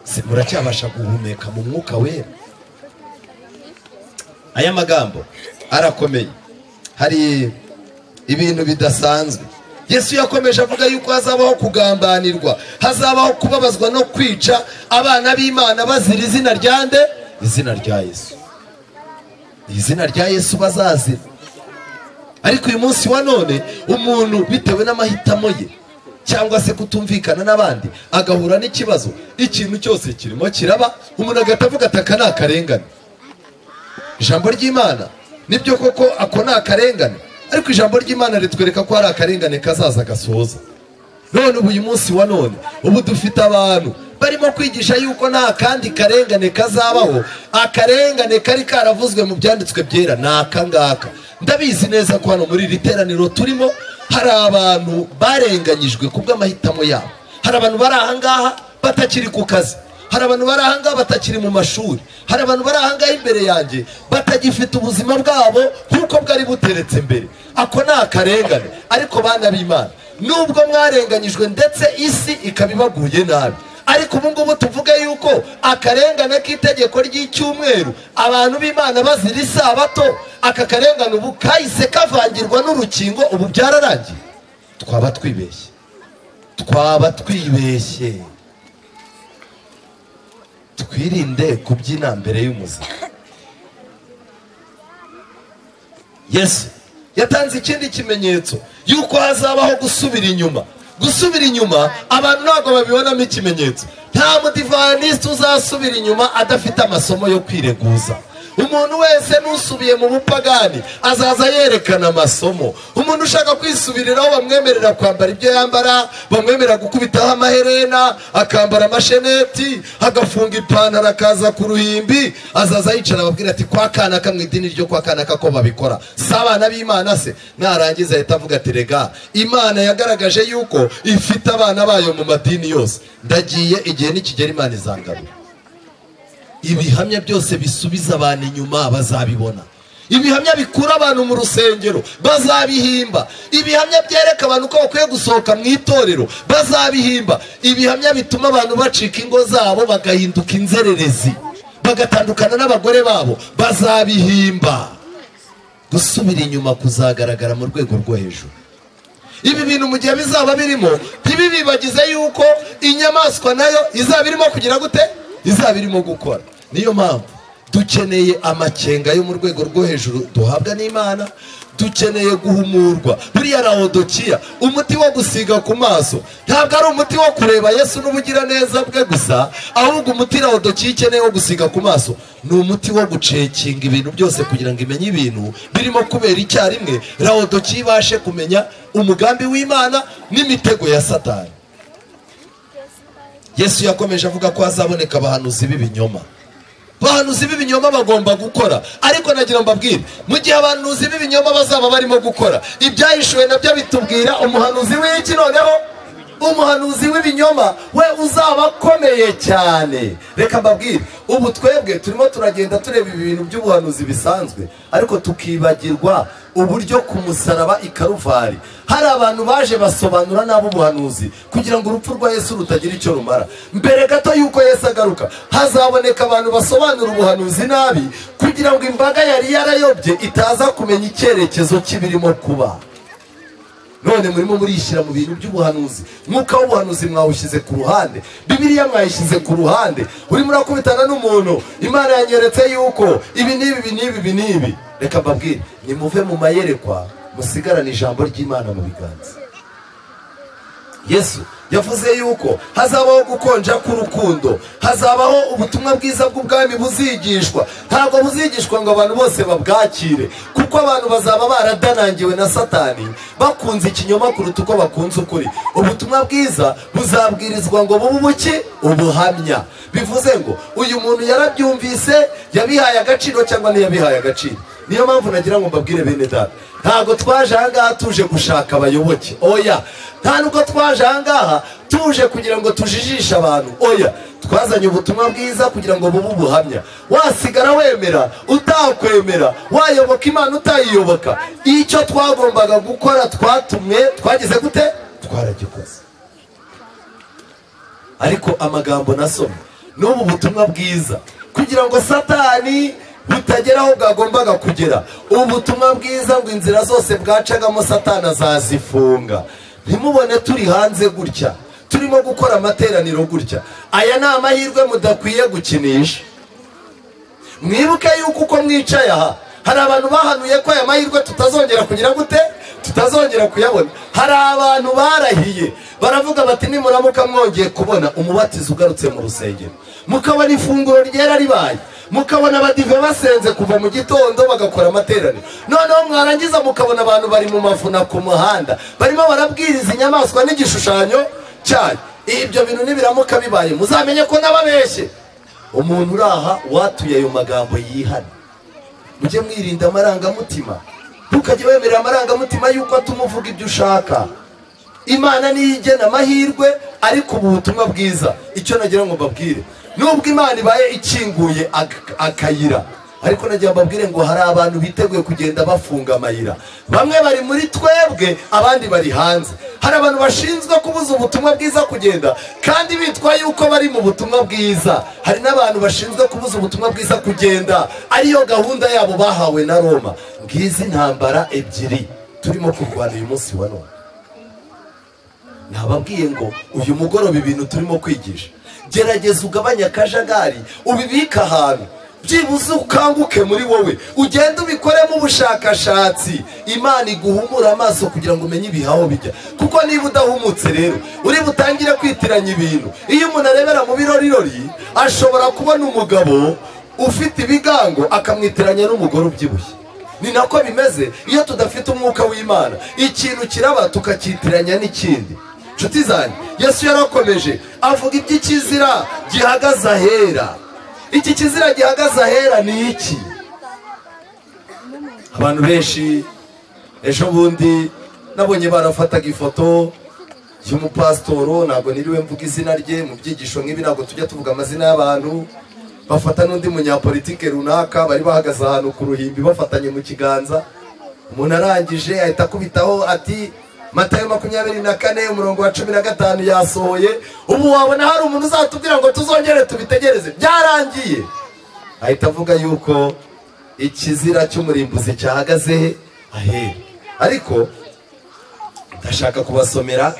se muracyabasha guhumeka mu mwuka wera aya magambo arakomeye hari ibintu bidasanzwe yesu yakomeje avuga yuko hazabaho kugambanirwa hazabaho kubabazwa no kwica abana b'imana bazira izina rya nde izina rya yesu izina rya yesu bazazira ariko uyu munsi wa none umuntu bitewe n'amahitamo ye cyangwa se kutumvikana n'abandi agahura n'ikibazo ikintu cyose kirimo kiraba umuntu agahita avuga ati aka ni akarengane ijambo ry'imana nibyo koko ako ni akarengane ariko ijambo ry'imana ritwereka ko hari akarengane kazaza gasoza none ubu uyu munsi wa none ubu dufite abantu barimo kwigisha yuko nta kandi karengane kazabaho akarengane kari karavuzwe mu byanditswe byera ni aka ngaka ndabizi neza ko hano muri iri teraniro turimo hari abantu barenganyijwe ku bw'amahitamo yabo hari abantu bari aha ngaha batakiri ku kazi hari abantu bari aha ngaha batakiri mu mashuri hari abantu bari aha ngaha imbere yanjye batagifite ubuzima bwabo nk'uko bwari buteretse mbere ako ni akarengane ariko bana b'imana nubwo mwarenganyijwe ndetse isi ikaba ibaguye nabi ariko ubu ngubu tuvuge yuko akarengane k'itegeko ry'icyumweru abantu b'imana bazira isabato aka karengane ubu kahise kavangirwa n'urukingo ubu byararangiye twaba twibeshye twaba twibeshye twirinde kubyina mbere y'umuziki yesu yatanze ikindi kimenyetso yuko hazabaho gusubira inyuma gusubira inyuma abantu ntabwo babibonamo ikimenyetso nta mudivanisi uzasubira inyuma adafite amasomo yo kwireguza umuntu wese n'usubiye mu bupagani azaza yerekana amasomo umuntu ushaka kwisubiriraho bamwemerera kwambara ibyo yambara bamwemerera gukubitaho amaherena akambara amasheneti agafunga ipantaro akaza ku ruhimbi azaza yicara ababwira ati kwa kanaka mu idini ryo kwa kanaka ko babikora si abana b'imana se narangiza ahita avuga ati rega imana yagaragaje yuko ifite abana bayo mu madini yose ndagiye igihe nikigera imana izangarura ibihamya byose bisubiza abantu inyuma bazabibona ibihamya bikura abantu mu rusengero bazabihimba ibihamya byereka abantu ko bakwiye gusohoka mu itorero bazabihimba ibihamya bituma abantu bacika ingo zabo bagahinduka inzererezi bagatandukana n'abagore babo bazabihimba gusubira inyuma kuzagaragara mu rwego rwo hejuru ibi bintu mu gihe bizaba birimo ntibibibagize yuko inyamaswa nayo izaba irimo kugira gute izaba irimo gukora niyo mpamvu dukeneye amakenga yo mu rwego rwo hejuru duhabwa n'imana dukeneye guhumurwa buriya rawodokiya umuti wo gusiga ku maso ntabwo ari umuti wo kureba yesu n'ubugiraneza bwe gusa ahubwo umuti rawodokiya ikeneye wo gusiga ku maso ni umuti wo gucekinga ibintu byose kugira ngo imenye ibintu birimo kubera icyarimwe rawodokiya ibashe kumenya umugambi w'imana n'imitego ya satani yesu yakomeje avuga ko hazaboneka abahanuzi b'ibinyoma abahanuzi b'ibinyoma bagomba gukora ariko nagira mbabwire mu gihe abahanuzi b'ibinyoma bazaba barimo gukora ibyahishuwe nabyo bitubwira umuhanuzi w'iki noneho umuhanuzi w'ibinyoma we uzaba akomeye cyane reka mbabwire ubu twebwe turimo turagenda tureba ibintu by'ubuhanuzi bisanzwe ariko tukibagirwa uburyo ku musaraba i karuvari hari abantu baje basobanura nabi ubuhanuzi kugira ngo urupfu rwa yesu rutagira icyo rumara mbere gato y'uko yesu agaruka hazaboneka abantu basobanura ubuhanuzi nabi kugira ngo imbaga yari yarayobye itaza kumenya icyerekezo kibirimo kuba none murimo murishyira mu bintu by'ubuhanuzi mwuka w'ubuhanuzi mwawushyize ku ruhande bibiliya mwayishyize ku ruhande urimo urakubitana n'umuntu imana yanyeretse yuko ibi n'ibi ibi n'ibi ibi n'ibi reka mbabwire nimuve mu mayerekwa musigarane ijambo ry'imana mu biganza yesu yavuze yuko hazabaho gukonja k'urukundo hazabaho ubutumwa bwiza bw'ubwami buzigishwa ntabwo buzigishwa ngo abantu bose babwakire kuko abantu bazaba baradanangiwe na satani bakunze ikinyoma kuruta uko bakunze ukuri ubutumwa bwiza buzabwirizwa ngo bube ubuki ubuhamya bivuze ngo uyu muntu yarabyumvise yabihaye agaciro cyangwa ntiyabihaye agaciro niyo mpamvu nagira ngo mbabwire bene data ntabwo twaje aha ngaha tuje gushaka abayoboke oya nta nubwo twaje aha ngaha tuje kugira ngo tujijishe abantu oya twazanye ubutumwa bwiza kugira ngo bube ubuhamya wasigara wemera utakwemera wayoboka imana utayiyoboka icyo twagombaga gukora twatumwe twagize gute twaragikoze ariko amagambo nasomye n'ubu butumwa bwiza kugira ngo satani butagera aho bwagombaga kugera ubu butumwa bwiza ngo inzira zose bwacagamo satani azazifunga ntimubone turi hanze gutya turimo gukora amateraniro gutya aya ni amahirwe mudakwiye gukinisha mwibuke yuko uko mwicaye aha hari abantu bahanuye ko aya mahirwe tutazongera kugira gute tutazongera kuyabona hari abantu barahiye baravuga bati nimuramuka mwongeye kubona umubatizo ugarutse mu rusengero mukabona ifunguro ryera ribaye mukabona abadive basenze kuva mu gitondo bagakora amateraniro noneho mwarangiza mukabona abantu bari mu mavuna ku muhanda barimo barabwiriza inyamaswa n'igishushanyo cyayo ibyo bintu nibiramuka bibaye muzamenye ko n'ababeshye umuntu uri aha watuye ayo magambo yihana mujye mwirinda amarangamutima ntukajye wemerera amarangamutima y'uko atuma uvuga ibyo ushaka imana niyo igena amahirwe ariko ubu butumwa bwiza icyo nagira ngo mbabwire nubwo imana ibaye ikinguye akayira ariko nagira ngo mbabwire ngo hari abantu biteguye kugenda bafunga amayira bamwe bari muri twebwe abandi bari hanze hari abantu bashinzwe kubuza ubutumwa bwiza kugenda kandi bitwa yuko bari mu butumwa bwiza hari n'abantu bashinzwe kubuza ubutumwa bwiza kugenda ariyo gahunda yabo bahawe na roma ngizi ntambara ebyiri turimo kurwana uyu munsi wa none nababwiye ngo uyu mugoroba ibintu turimo kwigisha gerageza ugabanye akajagari ubibike ahantu byibuze ukanguke muri wowe ugende ubikoremo ubushakashatsi imana iguhumura amaso kugira ngo umenye ibihaho bijya kuko niba udahumutse rero uri butangire kwitiranya ibintu iyo umuntu arebera mu birorirori ashobora kubona umugabo ufite ibigango akamwitiranya n'umugore ubyibushye ni nako bimeze iyo tudafite umwuka w'imana ikintu kiraba tukakitiranya n'ikindi inshuti zanjye yesu yarakomeje avuga iby'ikizira gihagaze ahera iki kizira gihagaze ahera ni iki abantu benshi ejo bundi nabonye barafataga ifoto y'umupasitoro ntabwo niriwe mvuga izina rye mu byigisho nk'ibi ntabwo tujya tuvuga amazina y'abantu bafata n'undi munyapolitike runaka bari bahagaze ahantu ku ruhimbi bafatanye mu kiganza umuntu arangije ahita akubitaho ati matayo makumyabiri na kane umurongo wa cumi na gatanu yasohoye ubu wabona hari umuntu uzatubwira ngo tuzongere tubitegereze byarangiye ahita avuga yuko ikizira cy'umurimbuzi cyahagaze ahera ariko ndashaka kubasomera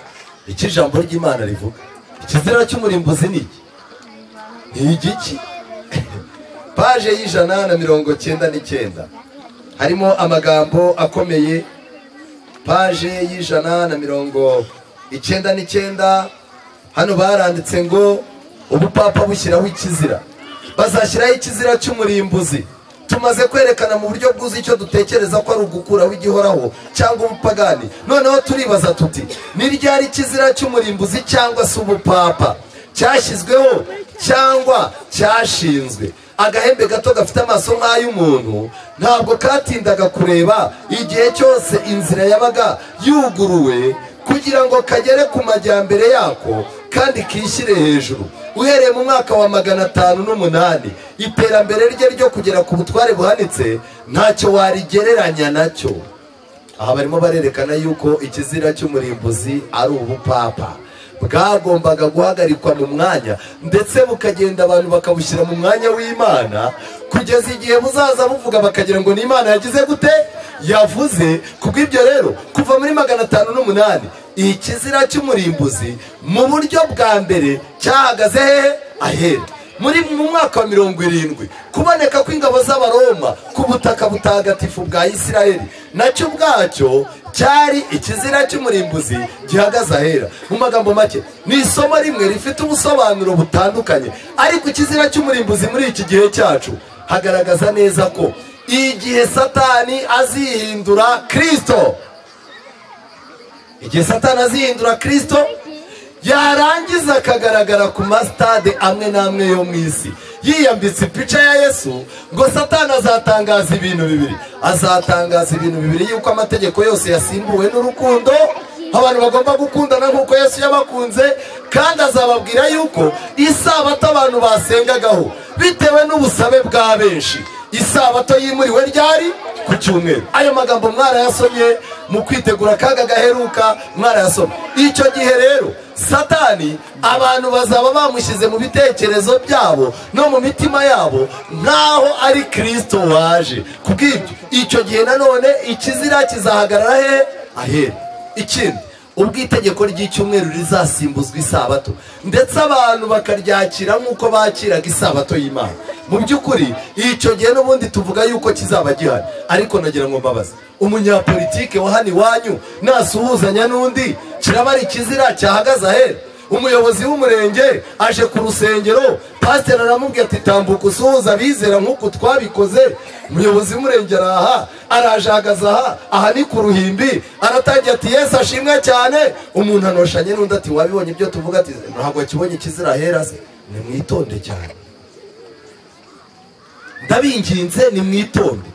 icyo ijambo ry'imana rivuga ikizira cy'umurimbuzi ni iki ni igiki paje y'ijana na mirongo cyenda n'icyenda harimo amagambo akomeye paje y'ijana na mirongo icyenda n'icyenda hano baranditse ngo ubupapa bushyiraho ikizira bazashyiraho ikizira cy'umurimbuzi tumaze kwerekana mu buryo bwuzuye icyo dutekereza ko ari ugukuraho igihoraho cyangwa ubupagani noneho turibaza tuti ni ryari ikizira cy'umurimbuzi cyangwa se ubupapa cyashyizweho cyangwa cyashinzwe agahembe gato gafite amaso nk'ay'umuntu ntabwo katindaga kureba igihe cyose inzira yabaga yuguruwe kugira ngo kagere ku majyambere yako kandi kishyire hejuru uhereye mu mwaka wa magana atanu n'umunani iterambere rye ryo kugera ku butware buhanitse ntacyo warigereranya nacyo aha barimo barerekana yuko ikizira cy'umurimbuzi ari ubupapa bwagombaga guhagarikwa mu mwanya ndetse bukagenda abantu bakabushyira mu mwanya w'imana kugeza igihe buzaza buvuga bakagira ngo ni imana yagize gute yavuze kubw'ibyo rero kuva muri magana atanu n'umunani iyi kizira cy'umurimbuzi mu buryo bwa mbere cyahagaze hehe ahera muri mu mwaka wa mirongo irindwi kuboneka kw'ingabo z'abaroma ku butaka butagatifu bwa isirayeli nacyo ubwacyo cyari ikizira cy'umurimbuzi gihagaze ahera mu magambo make ni isomo rimwe rifite ubusobanuro butandukanye ariko ikizira cy'umurimbuzi muri iki gihe cyacu hagaragaza neza ko igihe satani azihindura kirisito igihe satani azihindura kirisito yarangiza akagaragara ku masitade amwe n'amwe yo mu isi yiyambitse ipica ya yesu ngo satani azatangaza ibintu bibiri azatangaza ibintu bibiri yuko amategeko yose yasimbuwe n'urukundo abantu bagomba gukundana nk'uko yesu yabakunze kandi azababwira yuko isabato abantu basengagaho bitewe n'ubusabe bwa benshi isabato yimuriwe ryari ku cyumweru ayo magambo mwarayasomye mu kwitegura akaga gaheruka mwarayasoma icyo gihe rero satani abantu bazaba bamushyize mu bitekerezo byabo no mu mitima yabo nk'aho ari kirisito waje kubw'ibyo icyo gihe nanone ikizira kizahagarara he ahera ikindi ubwo itegeko ry'icyumweru rizasimbuzwa isabato ndetse abantu bakaryakira nk'uko bakiraga isabato y'imana mu by'ukuri icyo gihe n'ubundi tuvuga yuko kizaba gihari ariko nagira ngo mbabaze umunyapolitike wa hano iwanyu nasuhuzanya n'undi kiraba ari ikizira cyahagaze ahera umuyobozi w'umurenge aje ku rusengero pasiteri aramubwira ati tambuka usuhuza abizera nk'uko twabikoze umuyobozi w'umurenge araha araje ahagaze aha aha ni ku ruhimbi aratangira ati yesu ashimwe cyane umuntu anoshanye n'undi ati wabibonye ibyo tuvuga ati ntabwo kibonye ikizira ahera se nimwitonde cyane ndabinginze nimwitonde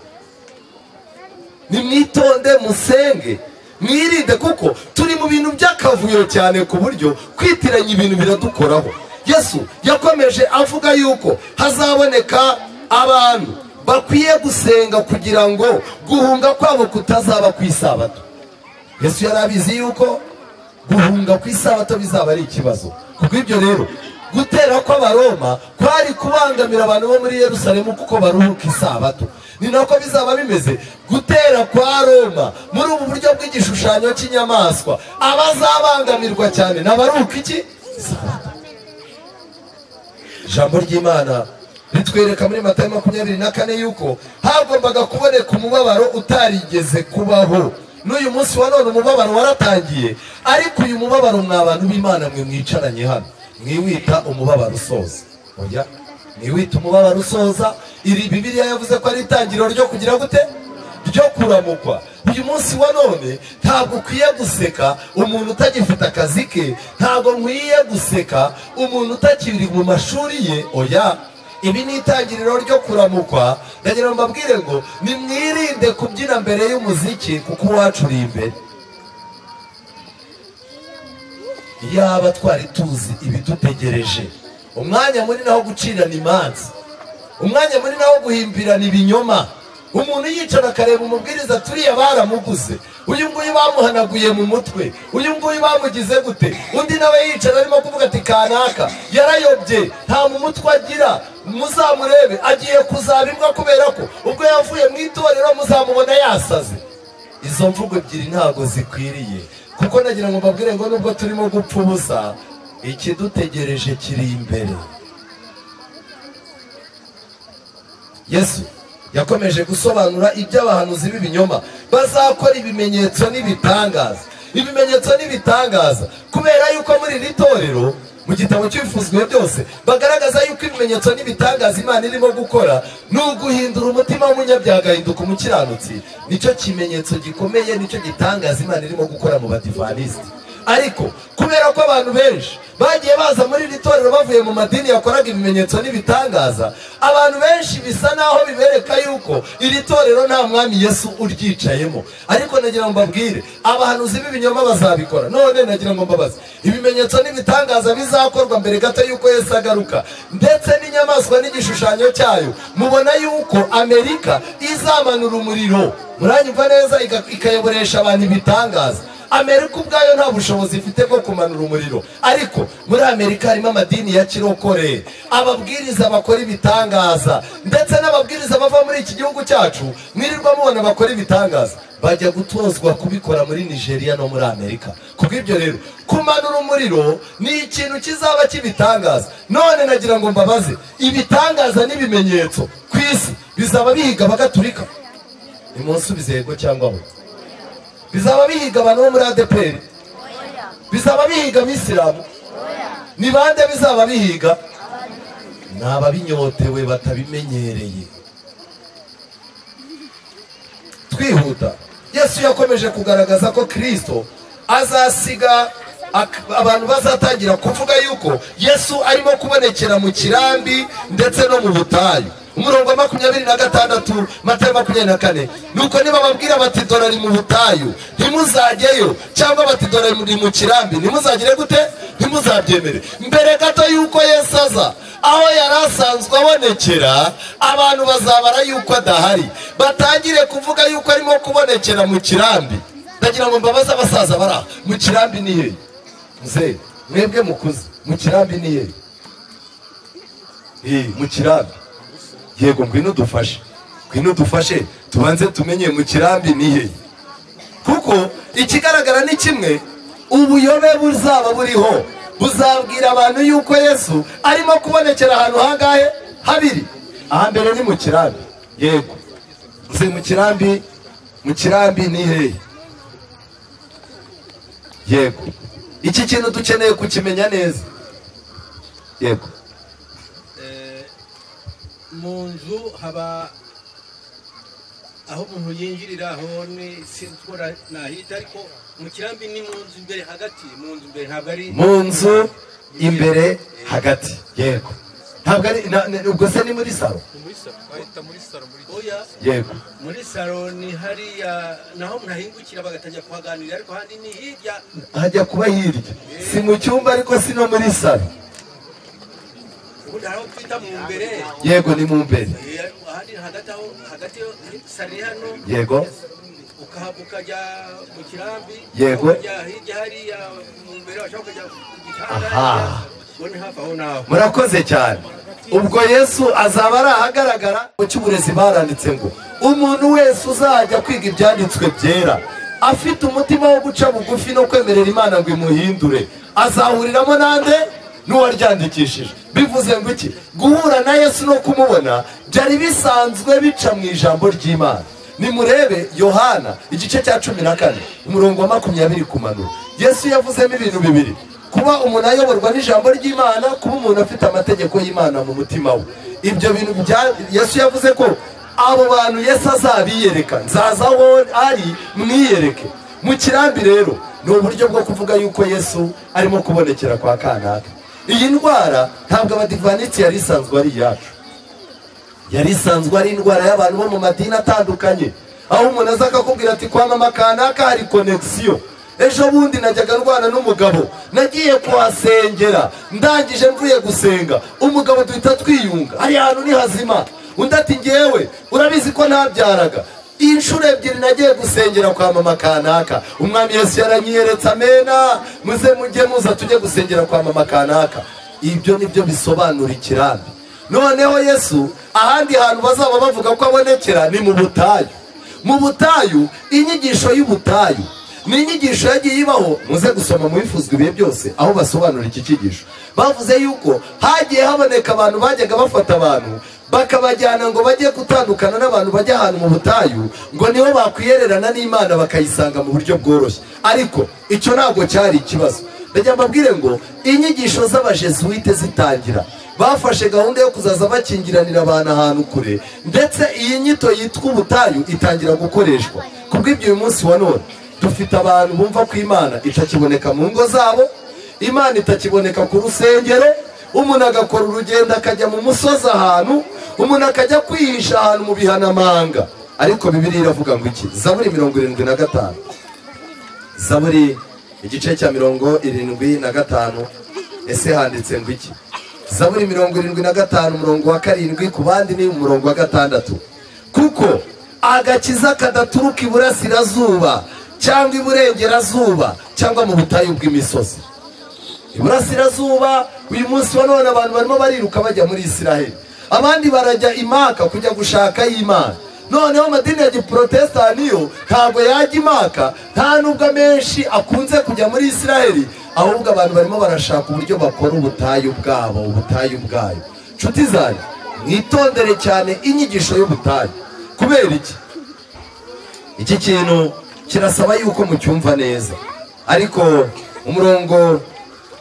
nimwitonde musenge mwirinde kuko turi mu bintu by'akavuyo cyane ku buryo kwitiranya ibintu biradukoraho yesu yakomeje avuga yuko hazaboneka abantu bakwiye gusenga kugira ngo guhunga kwabo kutazaba ku isabato yesu yari abizi yuko guhunga ku isabato bizaba ari ikibazo kuko ibyo rero gutera kw'abaroma kwari kubangamira abantu bo muri yerusalemu kuko baruhuka isabato ni nako bizaba bimeze gutera kwa roma muri ubu buryo bw'igishushanyo cy'inyamaswa abazabangamirwa cyane ntabaruhuka iki ijambo ry'imana ritwereka muri mata makumyabiri na kane yuko hagombaga kuboneka umubabaro utarigeze kubaho n'uyu munsi wa none umubabaro waratangiye ariko uyu mubabaro mwa bantu b'imana mwe mwicaranye hano mwiwita umubabaro usoza oya mwiwita umubabaro usoza iri bibiriya yavuze ko ari itangiriro ryo kugira gute ryo kuramukwa uyu munsi wa none ntabwo ukwiye guseka umuntu utagifite akazi ke ntabwo nkwiye guseka umuntu utakiri mu mashuri ye oya ibi ni itangiriro ryo kuramukwa ndagira ngo mbabwire ngo nimwirinde kubyina mbere y'umuziki kuko uwacu uri imbere yaba twari tuzi ibidutegereje umwanya munini wo gucirana imanza umwanya munini wo guhimbirana ibinyoma umuntu yicara akareba umubwiriza turiya baramuguze uyu nguyu bamuhanaguye mu mutwe uyu nguyu bamugize gute undi nawe yicara arimo kuvuga ati kanaka yarayobye nta mu mutwe agira muzamurebe agiye kuzaba imbwa kubera ko ubwo yavuye mu itorero muzamubona yasaze izo mvugo ebyiri ntabwo zikwiriye kuko nagira ngo mbabwire ngo nubwo turimo gupfa ubusa ikidutegereje kiri imbere yesu yakomeje gusobanura iby'abahanuzi b'ibinyoma bazakora ibimenyetso n'ibitangaza ibimenyetso n'ibitangaza kubera yuko muri iri torero mu gitabo cy'ibifuzwe byose bagaragaza yuko ibimenyetso n'ibitangaza imana irimo gukora ni uguhindura umutima w'umunyabyaha agahinduka umukiranutsi nicyo kimenyetso gikomeye nicyo gitangaza imana irimo gukora mu badivanisiti ariko kubera ko abantu benshi bagiye baza muri iri torero bavuye mu madini yakoraga ibimenyetso n'ibitangaza abantu benshi bisa naho bibereka yuko iri torero nta mwami yesu uryicayemo ariko nagira ngo mbabwire abahanuzi b'ibinyoma bazabikora none nagira ngo mbabaze ibimenyetso n'ibitangaza bizakorwa mbere gato y'uko yesu agaruka ndetse n'inyamaswa n'igishushanyo cyayo mubona yuko amerika izamanura umuriro muranyumva neza ikayoboresha abantu ibitangaza amerika ubwayo nta bushobozi ifite bwo kumanura umuriro ariko muri amerika harimo amadini ya kirokore ababwiriza bakora ibitangaza ndetse n'ababwiriza bava muri iki gihugu cyacu mwirirwa mubona bakora ibitangaza bajya gutozwa kubikora muri nigeria no muri amerika kubw'ibyo rero kumanura umuriro ni ikintu kizaba cy'ibitangaza none nagira ngo mbabaze ibitangaza n'ibimenyetso ku isi bizaba bihiga bagaturika ni munsi yego cyangwa we bizaba bihiga abantu bo muri adeperi bizaba bihiga abisilamu ni bande bizaba bihiga ni ababinyotewe batabimenyereye twihuta yesu yakomeje kugaragaza ko kirisito azasiga ak- abantu bazatangira kuvuga yuko yesu arimo kubonekera mu kirambi ndetse no mu butayu umurongo wa makumyabiri na gatandatu matayo makumyabiri na kane nuko nibababwira bati dore ari mu butayu ntimuzajyeyo cyangwa bati dore muri mu kirambi ntimuzagire gute ntimuzabyemere mbere gato yuko yesu aza aho yari asanzwe abonekera abantu bazabara yuko adahari batangire kuvuga yuko arimo kubonekera mu kirambi ndagira ngo mbabaze abasaza bari aha mu kirambi ni hehe muzehe mwebwe mukuze mu kirambi ni hehe Eh, mu kirambi yego ngwino udufashe ngwino udufashe tubanze tumenye mu kirambi ni hehe kuko ikigaragara ni kimwe ubuyobe buzaba buriho buzabwira abantu yuko yesu arimo kubonekera ahantu hangahe habiri ahambere ni mu kirambi yego nzi mu kirambi mu kirambi ni hehe yego iki kintu dukeneye kukimenya neza yego mu nzu haba aho umuntu yinjirira aho ni simbora nahita ariko mu kirambi ni mu nzu imbere hagati mu nzu imbere ntabwo ari mu nzu imbere hagati yego ntabwo ari na- na- ubwo se ni muri salo muri salo bahita muri salo muri oya yego muri saro ni hariya naho umuntu ahingukira bagatangira kuhaganirira ariko handi ni hirya hajya kuba hirya si mu cyumba ariko si no muri salo ubundi hari aho twita mu mbere yego ni mu mbere Eh, ahandi hagati aho hagati yo saro iri hano yego ukahava ukajya mu kirambi Yego. ukajya hirya hariya mu mbere washobora kujya ku gitanda Aha. ubu ni hafi aho naho murakoze cyane ubwo yesu azaba ari ahagaragara mu cy'uburezi baranditse ngo umuntu wese uzajya kwiga ibyanditswe byera afite umutima wo guca bugufi no kwemerera imana ngo imuhindure azahuriramo nande n'uwaryandikishije bivuze ngo iki guhura na yesu no kumubona byari bisanzwe bica mu ijambo ry'imana nimurebe yohana igice cya cumi na kane umurongo wa makumyabiri kumanura yesu yavuzemo ibintu bibiri kuba umuntu ayoborwa n'ijambo ry'imana kuba umuntu afite amategeko y'imana mu mutima we ibyo bintu bya yesu yavuze ko abo bantu yesu azabiyereka nzaza aho ari mwiyereke mu kirambi rero ni uburyo bwo kuvuga yuko yesu arimo kubonekera kwa kanaka iyi ndwara ntabwo abadivaniti yari isanzwe ari iyacu yari isanzwe ari indwara y'abantu bo mu madini atandukanye aho umuntu aza akakubwira ati kwa mama kanaka hari konegisiyo ejo bundi najyaga ndwana n'umugabo nagiye kuhasengera ndangije mvuye gusenga umugabo duhita twiyunga ari hantu ni hazima undi ati ngewe urabizi ko ntabyaraga inshuro ebyiri nagiye gusengera kwa mama kanaka umwami yesu yaranyiyeretse amena muze mujye muza tujye gusengera kwa mama kanaka ibyo nibyo bisobanura ikirambi noneho yesu ahandi hantu bazaba bavuga ko abonekera ni mu butayu mu butayu inyigisho y'ubutayu ni inyigisho yagiye ibaho muze gusoma mu bifuzwa ibihe byose aho basobanura iki cyigisho bavuze yuko hagiye haboneka abantu bajyaga bafata abantu bakabajyana ngo bajye gutandukana n'abantu bajya ahantu mu butayu ngo nibo bakwiyererana n'imana bakayisanga mu buryo bworoshye ariko icyo ntabwo cyari ikibazo ndagira mbabwire ngo inyigisho z'abajesuwite zitangira bafashe gahunda yo kuzaza bakingiranira abantu ahantu kure ndetse iyi nyito yitwa ubutayu itangira gukoreshwa kubw'ibyo uyu munsi wa none dufite abantu bumva ko imana itakiboneka mu ngo zabo imana itakiboneka ku rusengero umuntu agakora urugendo akajya mu musozi ahantu umuntu akajya kwihisha ahantu mu bihanamanga ariko bibiriya iravuga ngo iki zaburi mirongo irindwi na gatanu zaburi igice cya mirongo irindwi na gatanu ese handitse ngo iki zaburi mirongo irindwi na gatanu umurongo wa karindwi ku bandi ni umurongo wa gatandatu kuko agakiza kadaturuka iburasirazuba cyangwa iburengerazuba cyangwa mu butayu bw'imisozi iburasirazuba uyu munsi wa none abantu barimo bariruka bajya muri isiraheli abandi barajya imaka kujya gushaka y'imana noneho amadini ya giporotesitani yo ntabwo yajya imaka nta nubwo amenshi akunze kujya muri isiraheli ahubwo abantu barimo barashaka uburyo bakora ubutayu bwabo ubutayu bwayo nshuti zanjye mwitondere cyane inyigisho y'ubutayu kubera iki iki kintu kirasaba yuko mucyumva neza ariko umurongo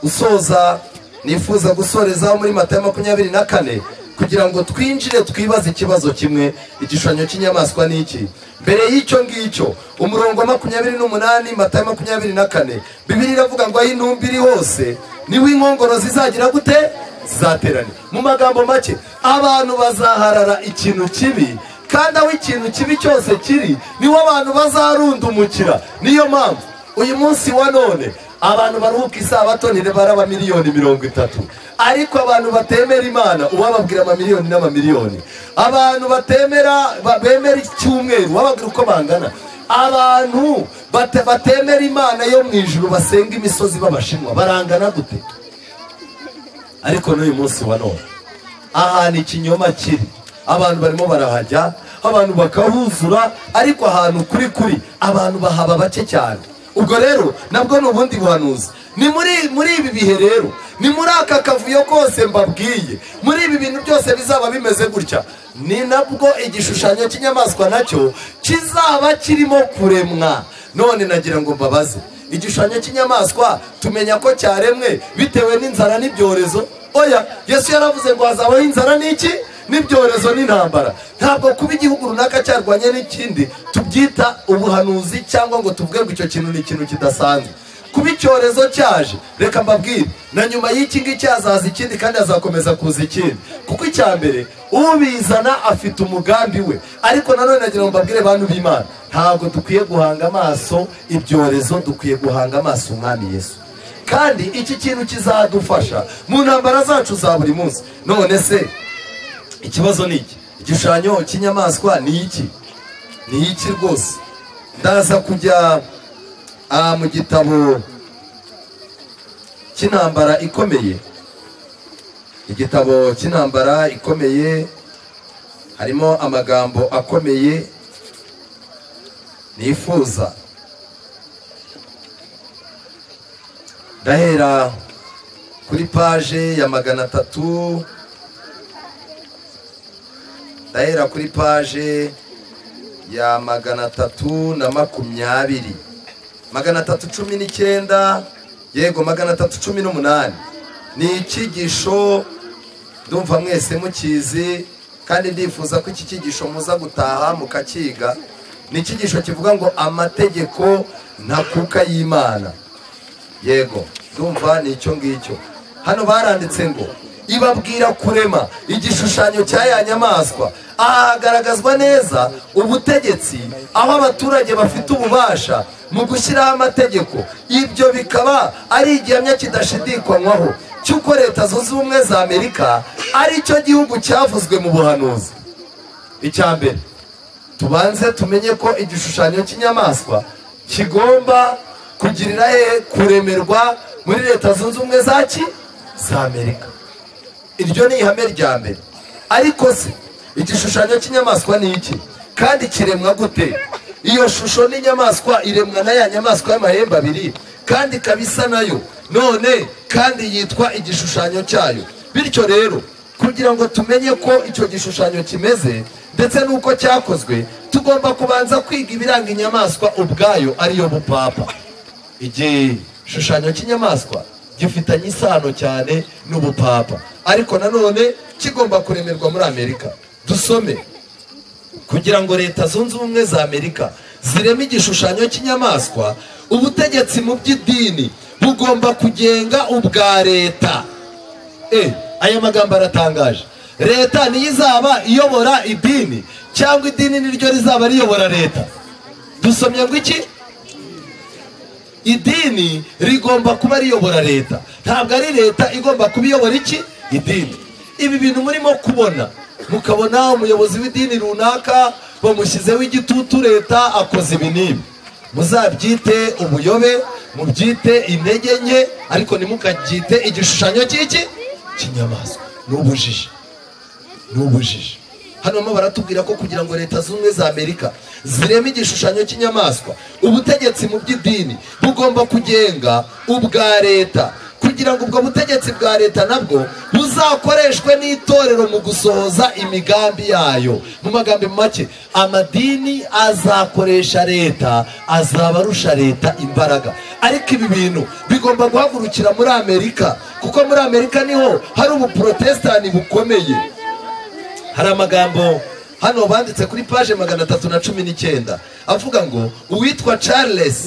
usoza nifuza gusorezaho muri mata ya makumyabiri na kane kugira ngo twinjire twibaze ikibazo kimwe igishushanyo cy'inyamaswa ni iki mbere y'icyo ngicyo umurongo wa makumyabiri n'umunani matayo makumyabiri na kane bibiri iravuga ngo aho intumbi iri hose niho inkongoro zizagira gute zizaterane mu magambo make abantu bazaharara ikintu kibi kandi aho ikintu kibi cyose kiri niho abantu bazarundumukira niyo mpamvu uyu munsi wa none abantu baruhuka isabato ntibara miliyoni mirongo itatu ariko abantu batemera imana uwababwira amamiliyoni n'amamiliyoni abantu batemera ba- bemera icyumweru wababwira uko bangana abantu bate- batemera imana yo mu ijuru basenga imisozi b'abashinwa barangana gute ariko n'uyu munsi wa none ahantu ikinyoma kiri abantu barimo barahajya abantu bakahuzura ariko ahantu kuri kuri abantu bahaba bake cyane ubwo rero nabwo ni ubundi buhanuzi ni muri muri ibi bihe rero ni muri aka kavuyo kose mbabwiye muri ibi bintu byose bizaba bimeze gutya ni nabwo igishushanyo cy'inyamaswa nacyo kizaba kirimo kuremwa none nagira ngo mbabaze igishushanyo cy'inyamaswa tumenya ko cyaremwe bitewe n'inzara n'ibyorezo oya yesu yaravuze ngo hazabaho inzara n'iki n'ibyorezo n'intambara ntabwo kuba igihugu runaka cyarwanye n'ikindi tubyita ubuhanuzi cyangwa ngo tuvuge ngo icyo kintu ni ikintu kidasanzwe kuba icyorezo cyaje reka mbabwire na nyuma y'iki ngiki hazaza ikindi kandi hazakomeza kuza ikindi kuko icya mbere ubizana afite umugambi we ariko nanone nagira ngo mbabwire bantu b'imana ntabwo dukwiye guhanga amaso ibyorezo dukwiye guhanga amaso umwami yesu kandi iki kintu kizadufasha mu ntambara zacu za buri munsi none se ikibazo ni iki igishushanyo cy'inyamaswa ni iki ni iki rwose ndaza kujya ah, mu gitabo cy'intambara ikomeye igitabo cy'intambara ikomeye harimo amagambo akomeye nifuza ndahera kuri paje ya magana atatu ndahera kuri paje ya magana atatu na makumyabiri magana atatu cumi n'icyenda yego magana atatu cumi n'umunani ni icyigisho ndumva mwese mukizi kandi ndifuza ko iki cyigisho muza gutaha mukakiga ni icyigisho kivuga ngo amategeko ntakuka y'imana yego ndumva ni icyo ngicyo hano baranditse ngo ibabwira kurema igishushanyo cya ya nyamaswa aha hagaragazwa neza ubutegetsi aho abaturage bafite ububasha mu gushyiraho amategeko ibyo bikaba ari igihamya kidashidikanywaho cy'uko leta zunze ubumwe za amerika ari cyo gihugu cyavuzwe mu buhanuzi icya mbere tubanze tumenye ko igishushanyo cy'inyamaswa kigomba kugirira he kuremerwa muri leta zunze ubumwe za ki za amerika iryo ni ihame rya mbere ariko se igishushanyo cy'inyamaswa ni iki kandi kiremwa gute iyo shusho n'inyamaswa iremwa na ya nyamaswa y'amahembe abiri kandi ikaba isa nayo none kandi yitwa igishushanyo cyayo bityo rero kugira ngo tumenye ko icyo gishushanyo kimeze ndetse n'uko cyakozwe tugomba kubanza kwiga ibiranga inyamaswa ubwayo ariyo bupapa igishushanyo cy'inyamaswa gifitanye isano cyane n'ubupapa ariko nanone kigomba kuremerwa muri amerika dusome kugira ngo leta zunze ubumwe za amerika zireme igishushanyo cy'inyamaswa ubutegetsi mu by'idini bugomba kugenga ubwa leta Eh, aya magambo aratangaje leta niyo izaba iyobora idini cyangwa idini niryo rizaba riyobora leta dusomye ngo iki idini rigomba kuba riyobora leta ntabwo ari leta igomba kuba iyobora iki idini ibi bintu murimo kubona mukabona umuyobozi w'idini runaka bamushyizeho igitutu leta akoze ibi n'ibi muzabyite ubuyobe mubyite intege nke ariko ntimukabyite igishushanyo cy'iki cy'inyamaswa ni ubujiji ni ubujiji hano barimo baratubwira ko kugira ngo leta zunze ubumwe za amerika zireme igishushanyo cy'inyamaswa ubutegetsi mu by'idini bugomba kugenga ubwa leta kugira ngo ubwo butegetsi bwa leta nabwo buzakoreshwe n'itorero mu gusohoza imigambi yayo mu magambo make amadini azakoresha leta azaba arusha leta imbaraga ariko ibi bintu bigomba guhagurukira muri amerika kuko muri amerika niho hari ubuprotesitani bukomeye hari amagambo hano banditse kuri paje magana atatu na cumi n'icyenda avuga ngo uwitwa charles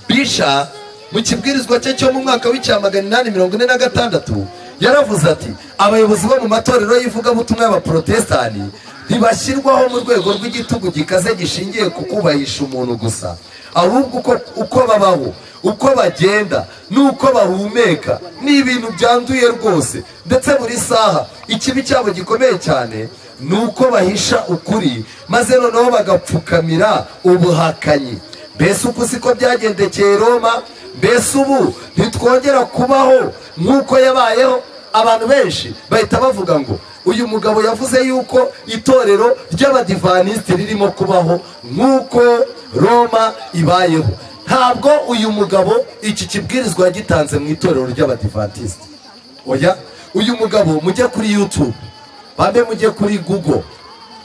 bisha mu kibwirizwa cye cyo mu mwaka w'icyamagana inani mirongo ine na gatandatu yaravuze ati abayobozi bo mu matorero y'ivugabutumwa y'abaporotesitani ntibashyirwaho mu rwego rw'igitugu gikaze gishingiye ku kubahisha umuntu gusa ahubwo uko- uko babaho uko bagenda n'uko bahumeka ni ibintu byanduye rwose ndetse buri saha ikibi cyabo gikomeye cyane ni uko bahisha ukuri maze noneho bagapfukamira ubuhakanyi mbese uku siko byagendekeye roma mbese ubu ntitwongera kubaho nk'uko yabayeho abantu benshi bahita bavuga ngo uyu mugabo yavuze yuko itorero ry'abadivanisiti ririmo kubaho nk'uko roma ibayeho ntabwo uyu mugabo iki kibwirizwa yagitanze mu itorero ry'abadivanisiti oya uyu mugabo mujye kuri yutube bambe mujye kuri google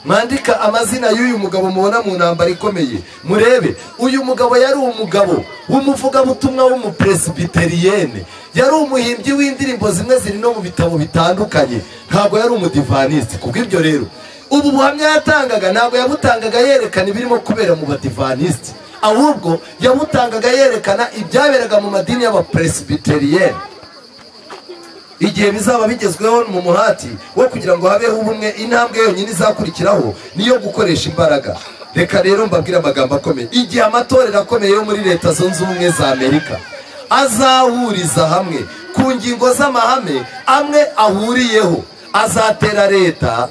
mwandika amazina y'uyu mugabo mubona mu ntambara ikomeye murebe uyu mugabo yari umugabo w'umuvugabutumwa w'umuperesibitariyene yari umuhimbyi w'indirimbo zimwe ziri no mu bitabo bitandukanye ntabwo yari umudivanisiti kubw'ibyo rero ubu buhamya yatangaga ntabwo yabutangaga yerekana ibirimo kubera mu badivanisiti ahubwo yabutangaga yerekana ibyaberaga mu madini y'abaperesibitariyene igihe bizaba bigezweho mu muhati wo kugira ngo habeho ubumwe intambwe yonyine izakurikiraho niyo gukoresha imbaraga reka rero mbabwire amagambo akomeye igihe amatorero akomeye yo muri leta zunze ubumwe za amerika azahuriza hamwe ku ngingo z'amahame amwe ahuriyeho azatera leta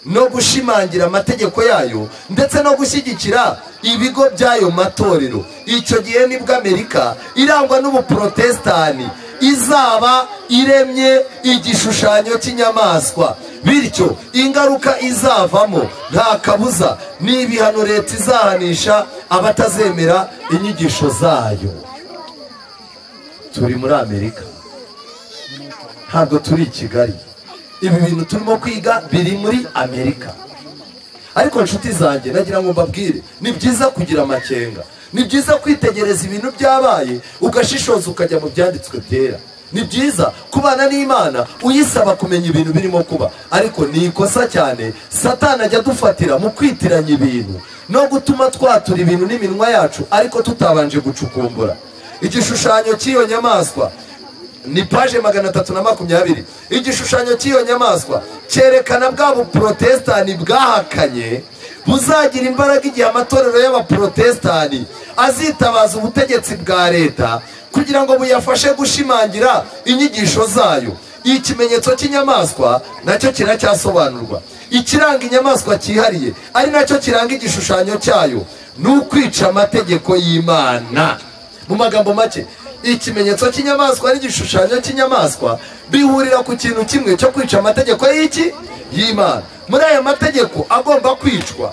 no gushimangira amategeko yayo ndetse no gushyigikira ibigo by'ayo matorero icyo gihe nibwo amerika irangwa n'ubuporotesitani izaba iremye igishushanyo cy'inyamaswa bityo ingaruka izavamo nta kabuza ni ibihano leta izahanisha abatazemera inyigisho zayo turi muri amerika ntabwo turi i kigali ibi bintu turimo kwiga biri muri amerika ariko nshuti zanjye nagira ngo mbabwire ni byiza kugira amakenga ni byiza kwitegereza ibintu byabaye ugashishoza ukajya mu byanditswe byera ni byiza kubana n'imana uyisaba kumenya ibintu birimo kuba ariko ni ikosa cyane satana ajya adufatira mu kwitiranya ibintu no gutuma twatura ibintu n'iminwa yacu ariko tutabanje gucukumbura igishushanyo cy'iyo nyamaswa ni paje magana atatu na makumyabiri igishushanyo cy'iyo nyamaswa cyerekana bwa buporotesitani bwahakanye buzagira imbaraga igihe amatorero y'abaporotesitani azitabaza ubutegetsi bwa leta kugira ngo buyafashe gushimangira inyigisho zayo iyi kimenyetso cy'inyamaswa nacyo kiracyasobanurwa ikiranga inyamaswa cyihariye ari nacyo kiranga igishushanyo cyayo ni ukwica amategeko y'imana mu magambo make ikimenyetso cy'inyamaswa n'igishushanyo cy'inyamaswa bihurira ku kintu kimwe cyo kwica amategeko y'iki y'imana muri aya mategeko agomba kwicwa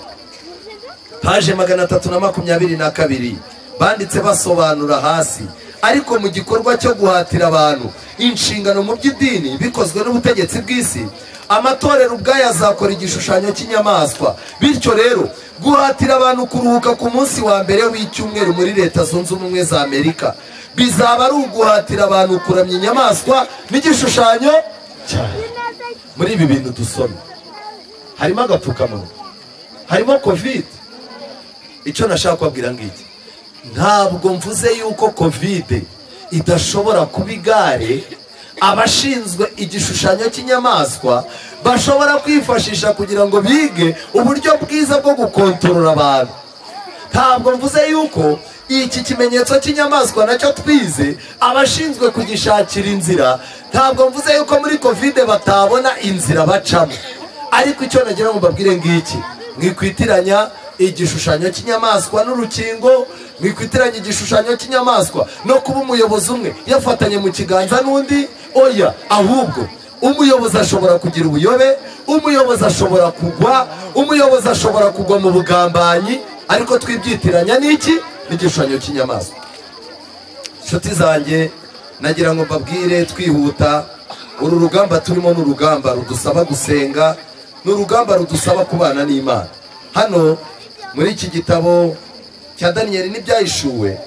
paje magana atatu na makumyabiri na kabiri banditse basobanura hasi ariko mu gikorwa cyo guhatira abantu inshingano mu by'idini bikozwe n'ubutegetsi bw'isi amatorero ubwayo azakora igishushanyo cy'inyamaswa bityo rero guhatira abantu kuruhuka ku munsi wa mbere w'icyumweru muri leta zunze ubumwe za amerika bizaba ari uguhatira abantu kuramya inyamaswa n'igishushanyo cyane muri ibi bintu dusoma harimo agapfukamunwa harimo kovide icyo nashaka kubabwira ngiki ntabwo mvuze yuko kovide idashobora kuba igare abashinzwe igishushanyo cy'inyamaswa bashobora kwifashisha kugira ngo bige uburyo bwiza bwo gukontorora abantu ntabwo mvuze yuko iki kimenyetso cy'inyamaswa nacyo twize abashinzwe kugishakira inzira ntabwo mvuze yuko muri kovide batabona inzira bacamo ariko icyo nagira ngo mbabwire ngiki mwikwitiranya igishushanyo cy'inyamaswa n'urukingo mwikwitiranya igishushanyo cy'inyamaswa no kuba umuyobozi umwe yafatanye mu kiganza n'undi oya ahubwo umuyobozi ashobora kugira ubuyobe umuyobozi ashobora kugwa umuyobozi ashobora kugwa mu bugambanyi ariko twibyitiranya n'iki n'igishushanyo cy'inyamaswa inshuti zanjye nagira ngo mbabwire twihuta uru rugamba turimo ni urugamba rudusaba gusenga ni urugamba rudusaba kubana n'imana hano muri iki gitabo cya daniyeli n'ibyahishuwe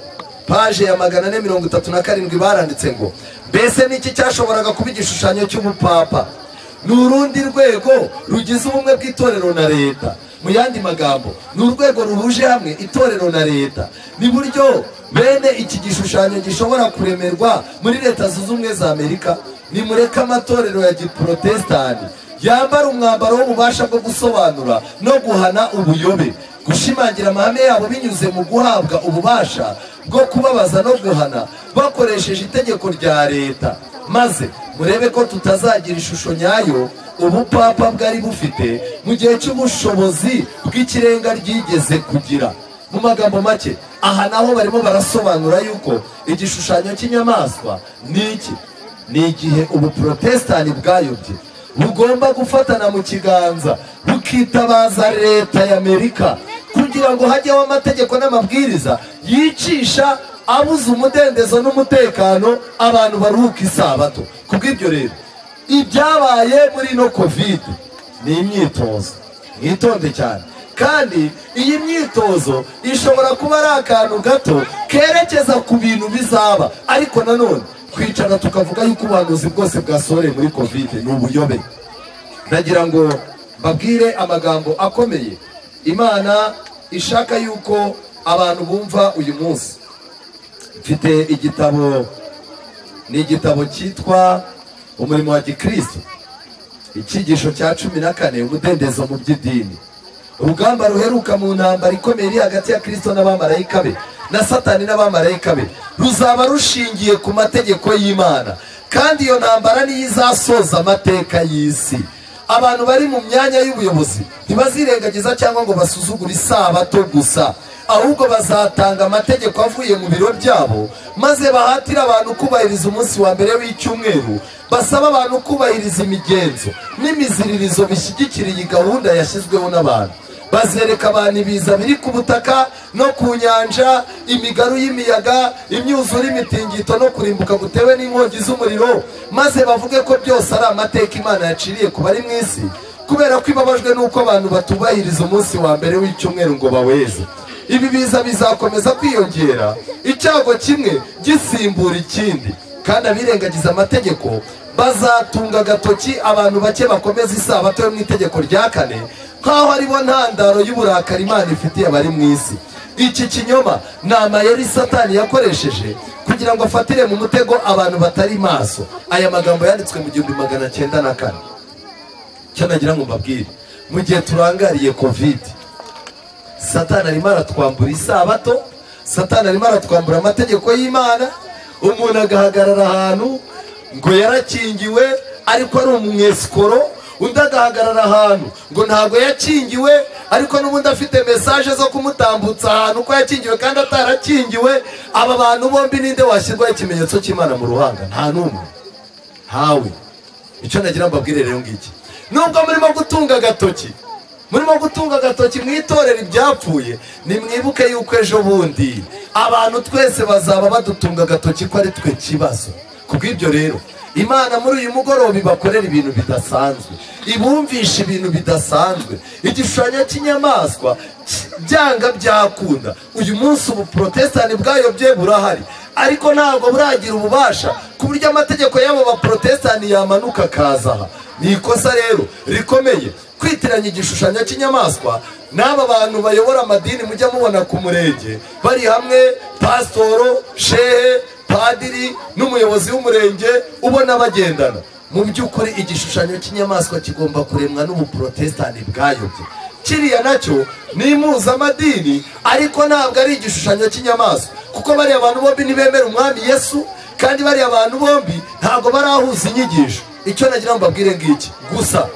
paje ya magana ane mirongo itatu na karindwi baranditse ngo mbese niki cyashoboraga kuba igishushanyo cy'ubupapa ni urundi rwego rugize ubumwe bw'itorero na leta mu yandi magambo ni urwego ruhuje hamwe itorero na leta ni buryo bene iki gishushanyo gishobora kuremerwa muri leta zunze ubumwe za amerika nimureke amatorero ya giporotesitanti yambara umwambaro w'ububasha bwo gusobanura no guhana ubuyobe gushimangira amahame yabo binyuze mu guhabwa ububasha bwo kubabaza no guhana bakoresheje itegeko rya leta maze murebe ko tutazagira ishusho nyayo ubupapa bwari bufite mu gihe cy'ubushobozi bw'ikirenga ryigeze kugira mu magambo make aha naho barimo barasobanura yuko igishushanyo cy'inyamaswa ni iki ni igihe ubuporotesitanti bwayobye bugomba gufatana mu kiganza bukitabaza leta y'amerika kugira ngo hajyeho amategeko n'amabwiriza yicisha abuze umudendezo n'umutekano abantu baruhuka isabato kubw'ibyo rero ibyabaye muri ino kovide ni imyitozo mwitonde cyane kandi iyi myitozo ishobora kuba ari akantu gato kerekeza ku bintu bizaba ariko nanone twicara tukavuga yuko ubuhanuzi bwose bwasohoreye muri kovide ni ubuyobe ndagira ngo mbabwire amagambo akomeye imana ishaka yuko abantu bumva uyu munsi mfite igitabo ni igitabo cyitwa umurimo wa gikristo icyigisho cya cumi na kane umudendezo mu by'idini urugamba ruheruka mu ntambara ikomeye iri hagati ya kirisito n'abamarayika be na satani n'abamarayika be ruzaba rushingiye ku mategeko y'imana kandi iyo ntambara niyo izasoza amateka y'isi abantu bari mu myanya y'ubuyobozi ntibazirengagiza cyangwa ngo basuzugure isabato gusa ahubwo bazatanga amategeko avuye mu biro byabo maze bahatire abantu kubahiriza umunsi wa mbere w'icyumweru basaba abantu kubahiriza imigenzo n'imiziririzo bishyigikira iyi gahunda yashyizweho n'abantu bazereka abantu ibiza biri ku butaka no ku nyanja imigaru y'imiyaga imyuzure imitingito no kurimbuka gutewe n'inkongi z'umuriro maze bavuge ko byose ari amateka imana yaciriye ku bari mu isi kubera ko ibabajwe n'uko abantu batubahiriza umunsi wa mbere w'icyumweru ngo baweze ibi biza bizakomeza kwiyongera icyago kimwe gisimbura ikindi kandi abirengagiza amategeko bazatunga agatoki abantu bake bakomeza isabato yo mu itegeko rya kane nk'aho aribo ntandaro y'uburakari imana ifitiye abari mu isi iki kinyoma ni amayeri satani yakoresheje kugira ngo afatire mu mutego abantu batari maso aya magambo yanditswe mu gihumbi magana cyenda na kane icyo nagira ngo mbabwire mu gihe turangariye kovide satani arimo aratwambura isabato satani arimo aratwambura amategeko y'imana umuntu agahagarara ahantu ngo yarakingiwe ariko ari umwesikoro undi agahagarara ahantu ngo ntabwo yakingiwe ariko n'ubundi afite mesaje zo kumutambutsa ahantu ko yakingiwe kandi atarakingiwe aba bantu bombi ninde washyirwaho ikimenyetso cy'imana mu ruhanga nta n'umwe ntawe icyo nagira mbabwire rero ngiki nubwo murimo gutunga agatoki murimo gutunga agatoki mwitorera ibyapfuye nimwibuke yuko ejo bundi abantu twese bazaba badutunga agatoki ko ari twe kibazo kubw'ibyo rero imana muri uyu mugoroba ibakorera ibintu bidasanzwe ibumvisha ibintu bidasanzwe igishushanyo cy'inyamaswa byanga byakunda uyu munsi ubu porotesitanti bwayobye burahari ariko ntabwo buragira ububasha ku buryo amategeko y'abo baporotesitanti yamanuka akaza aha ni ikosa rero rikomeye kwitiranya igishushanyo cy'inyamaswa n'aba bantu bayobora amadini mujya mubona ku murenge bari hamwe pasitoro shehe padiri n'umuyobozi w'umurenge ubona bagendana mu by'ukuri igishushanyo cy'inyamaswa kigomba kuremwa n'ubuporotesitanti bwayobye kiriya nacyo ni impuzamadini ariko ntabwo ari igishushanyo cy'inyamaswa kuko bariya abantu bombi ntibemera umwami yesu kandi bariya abantu bombi ntabwo barahuza inyigisho icyo nagira ngo mbabwire ngiki gusa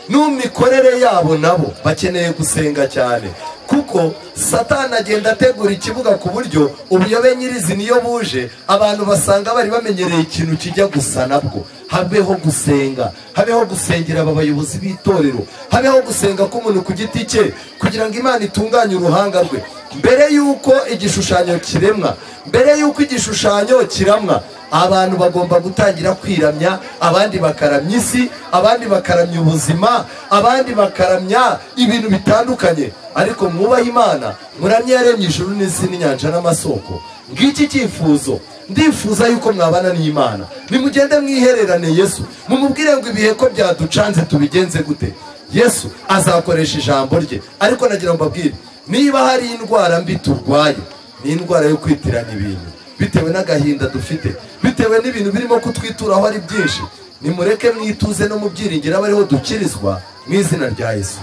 n'umikorere yabo nabo bakeneye gusenga cyane kuko satani agenda ategura ikibuga ku buryo ubuyobe nyirizi niyo buje abantu basanga bari bamenyereye ikintu kijya gusa nabwo habeho gusenga habeho gusengera aba bayobozi b'itorero habeho gusenga k'umuntu ku giti cye kugira ngo imana itunganye uruhanga rwe mbere y'uko igishushanyo kiremwa mbere y'uko igishushanyo kiramwa abantu bagomba gutangira kwiramya abandi bakaramya isi abandi bakaramya ubuzima abandi bakaramya ibintu bitandukanye ariko mwubahe imana muramye yaremye ijuru n'isi n'inyanja n'amasoko ngiki cyifuzo ndifuza yuko mwabana n'imana nimugende mwihererane yesu mumubwire ngo ibihe ko byaducanze tubigenze gute yesu azakoresha ijambo rye ariko nagira ngo mbabwire niba hari indwara mbi turwaye ni indwara yo kwitiranya ibintu bitewe n'agahinda dufite bitewe n'ibintu birimo kutwituraho ari byinshi nimureke mwituze no mu byiringiro aba ariho dukirizwa mu izina rya yesu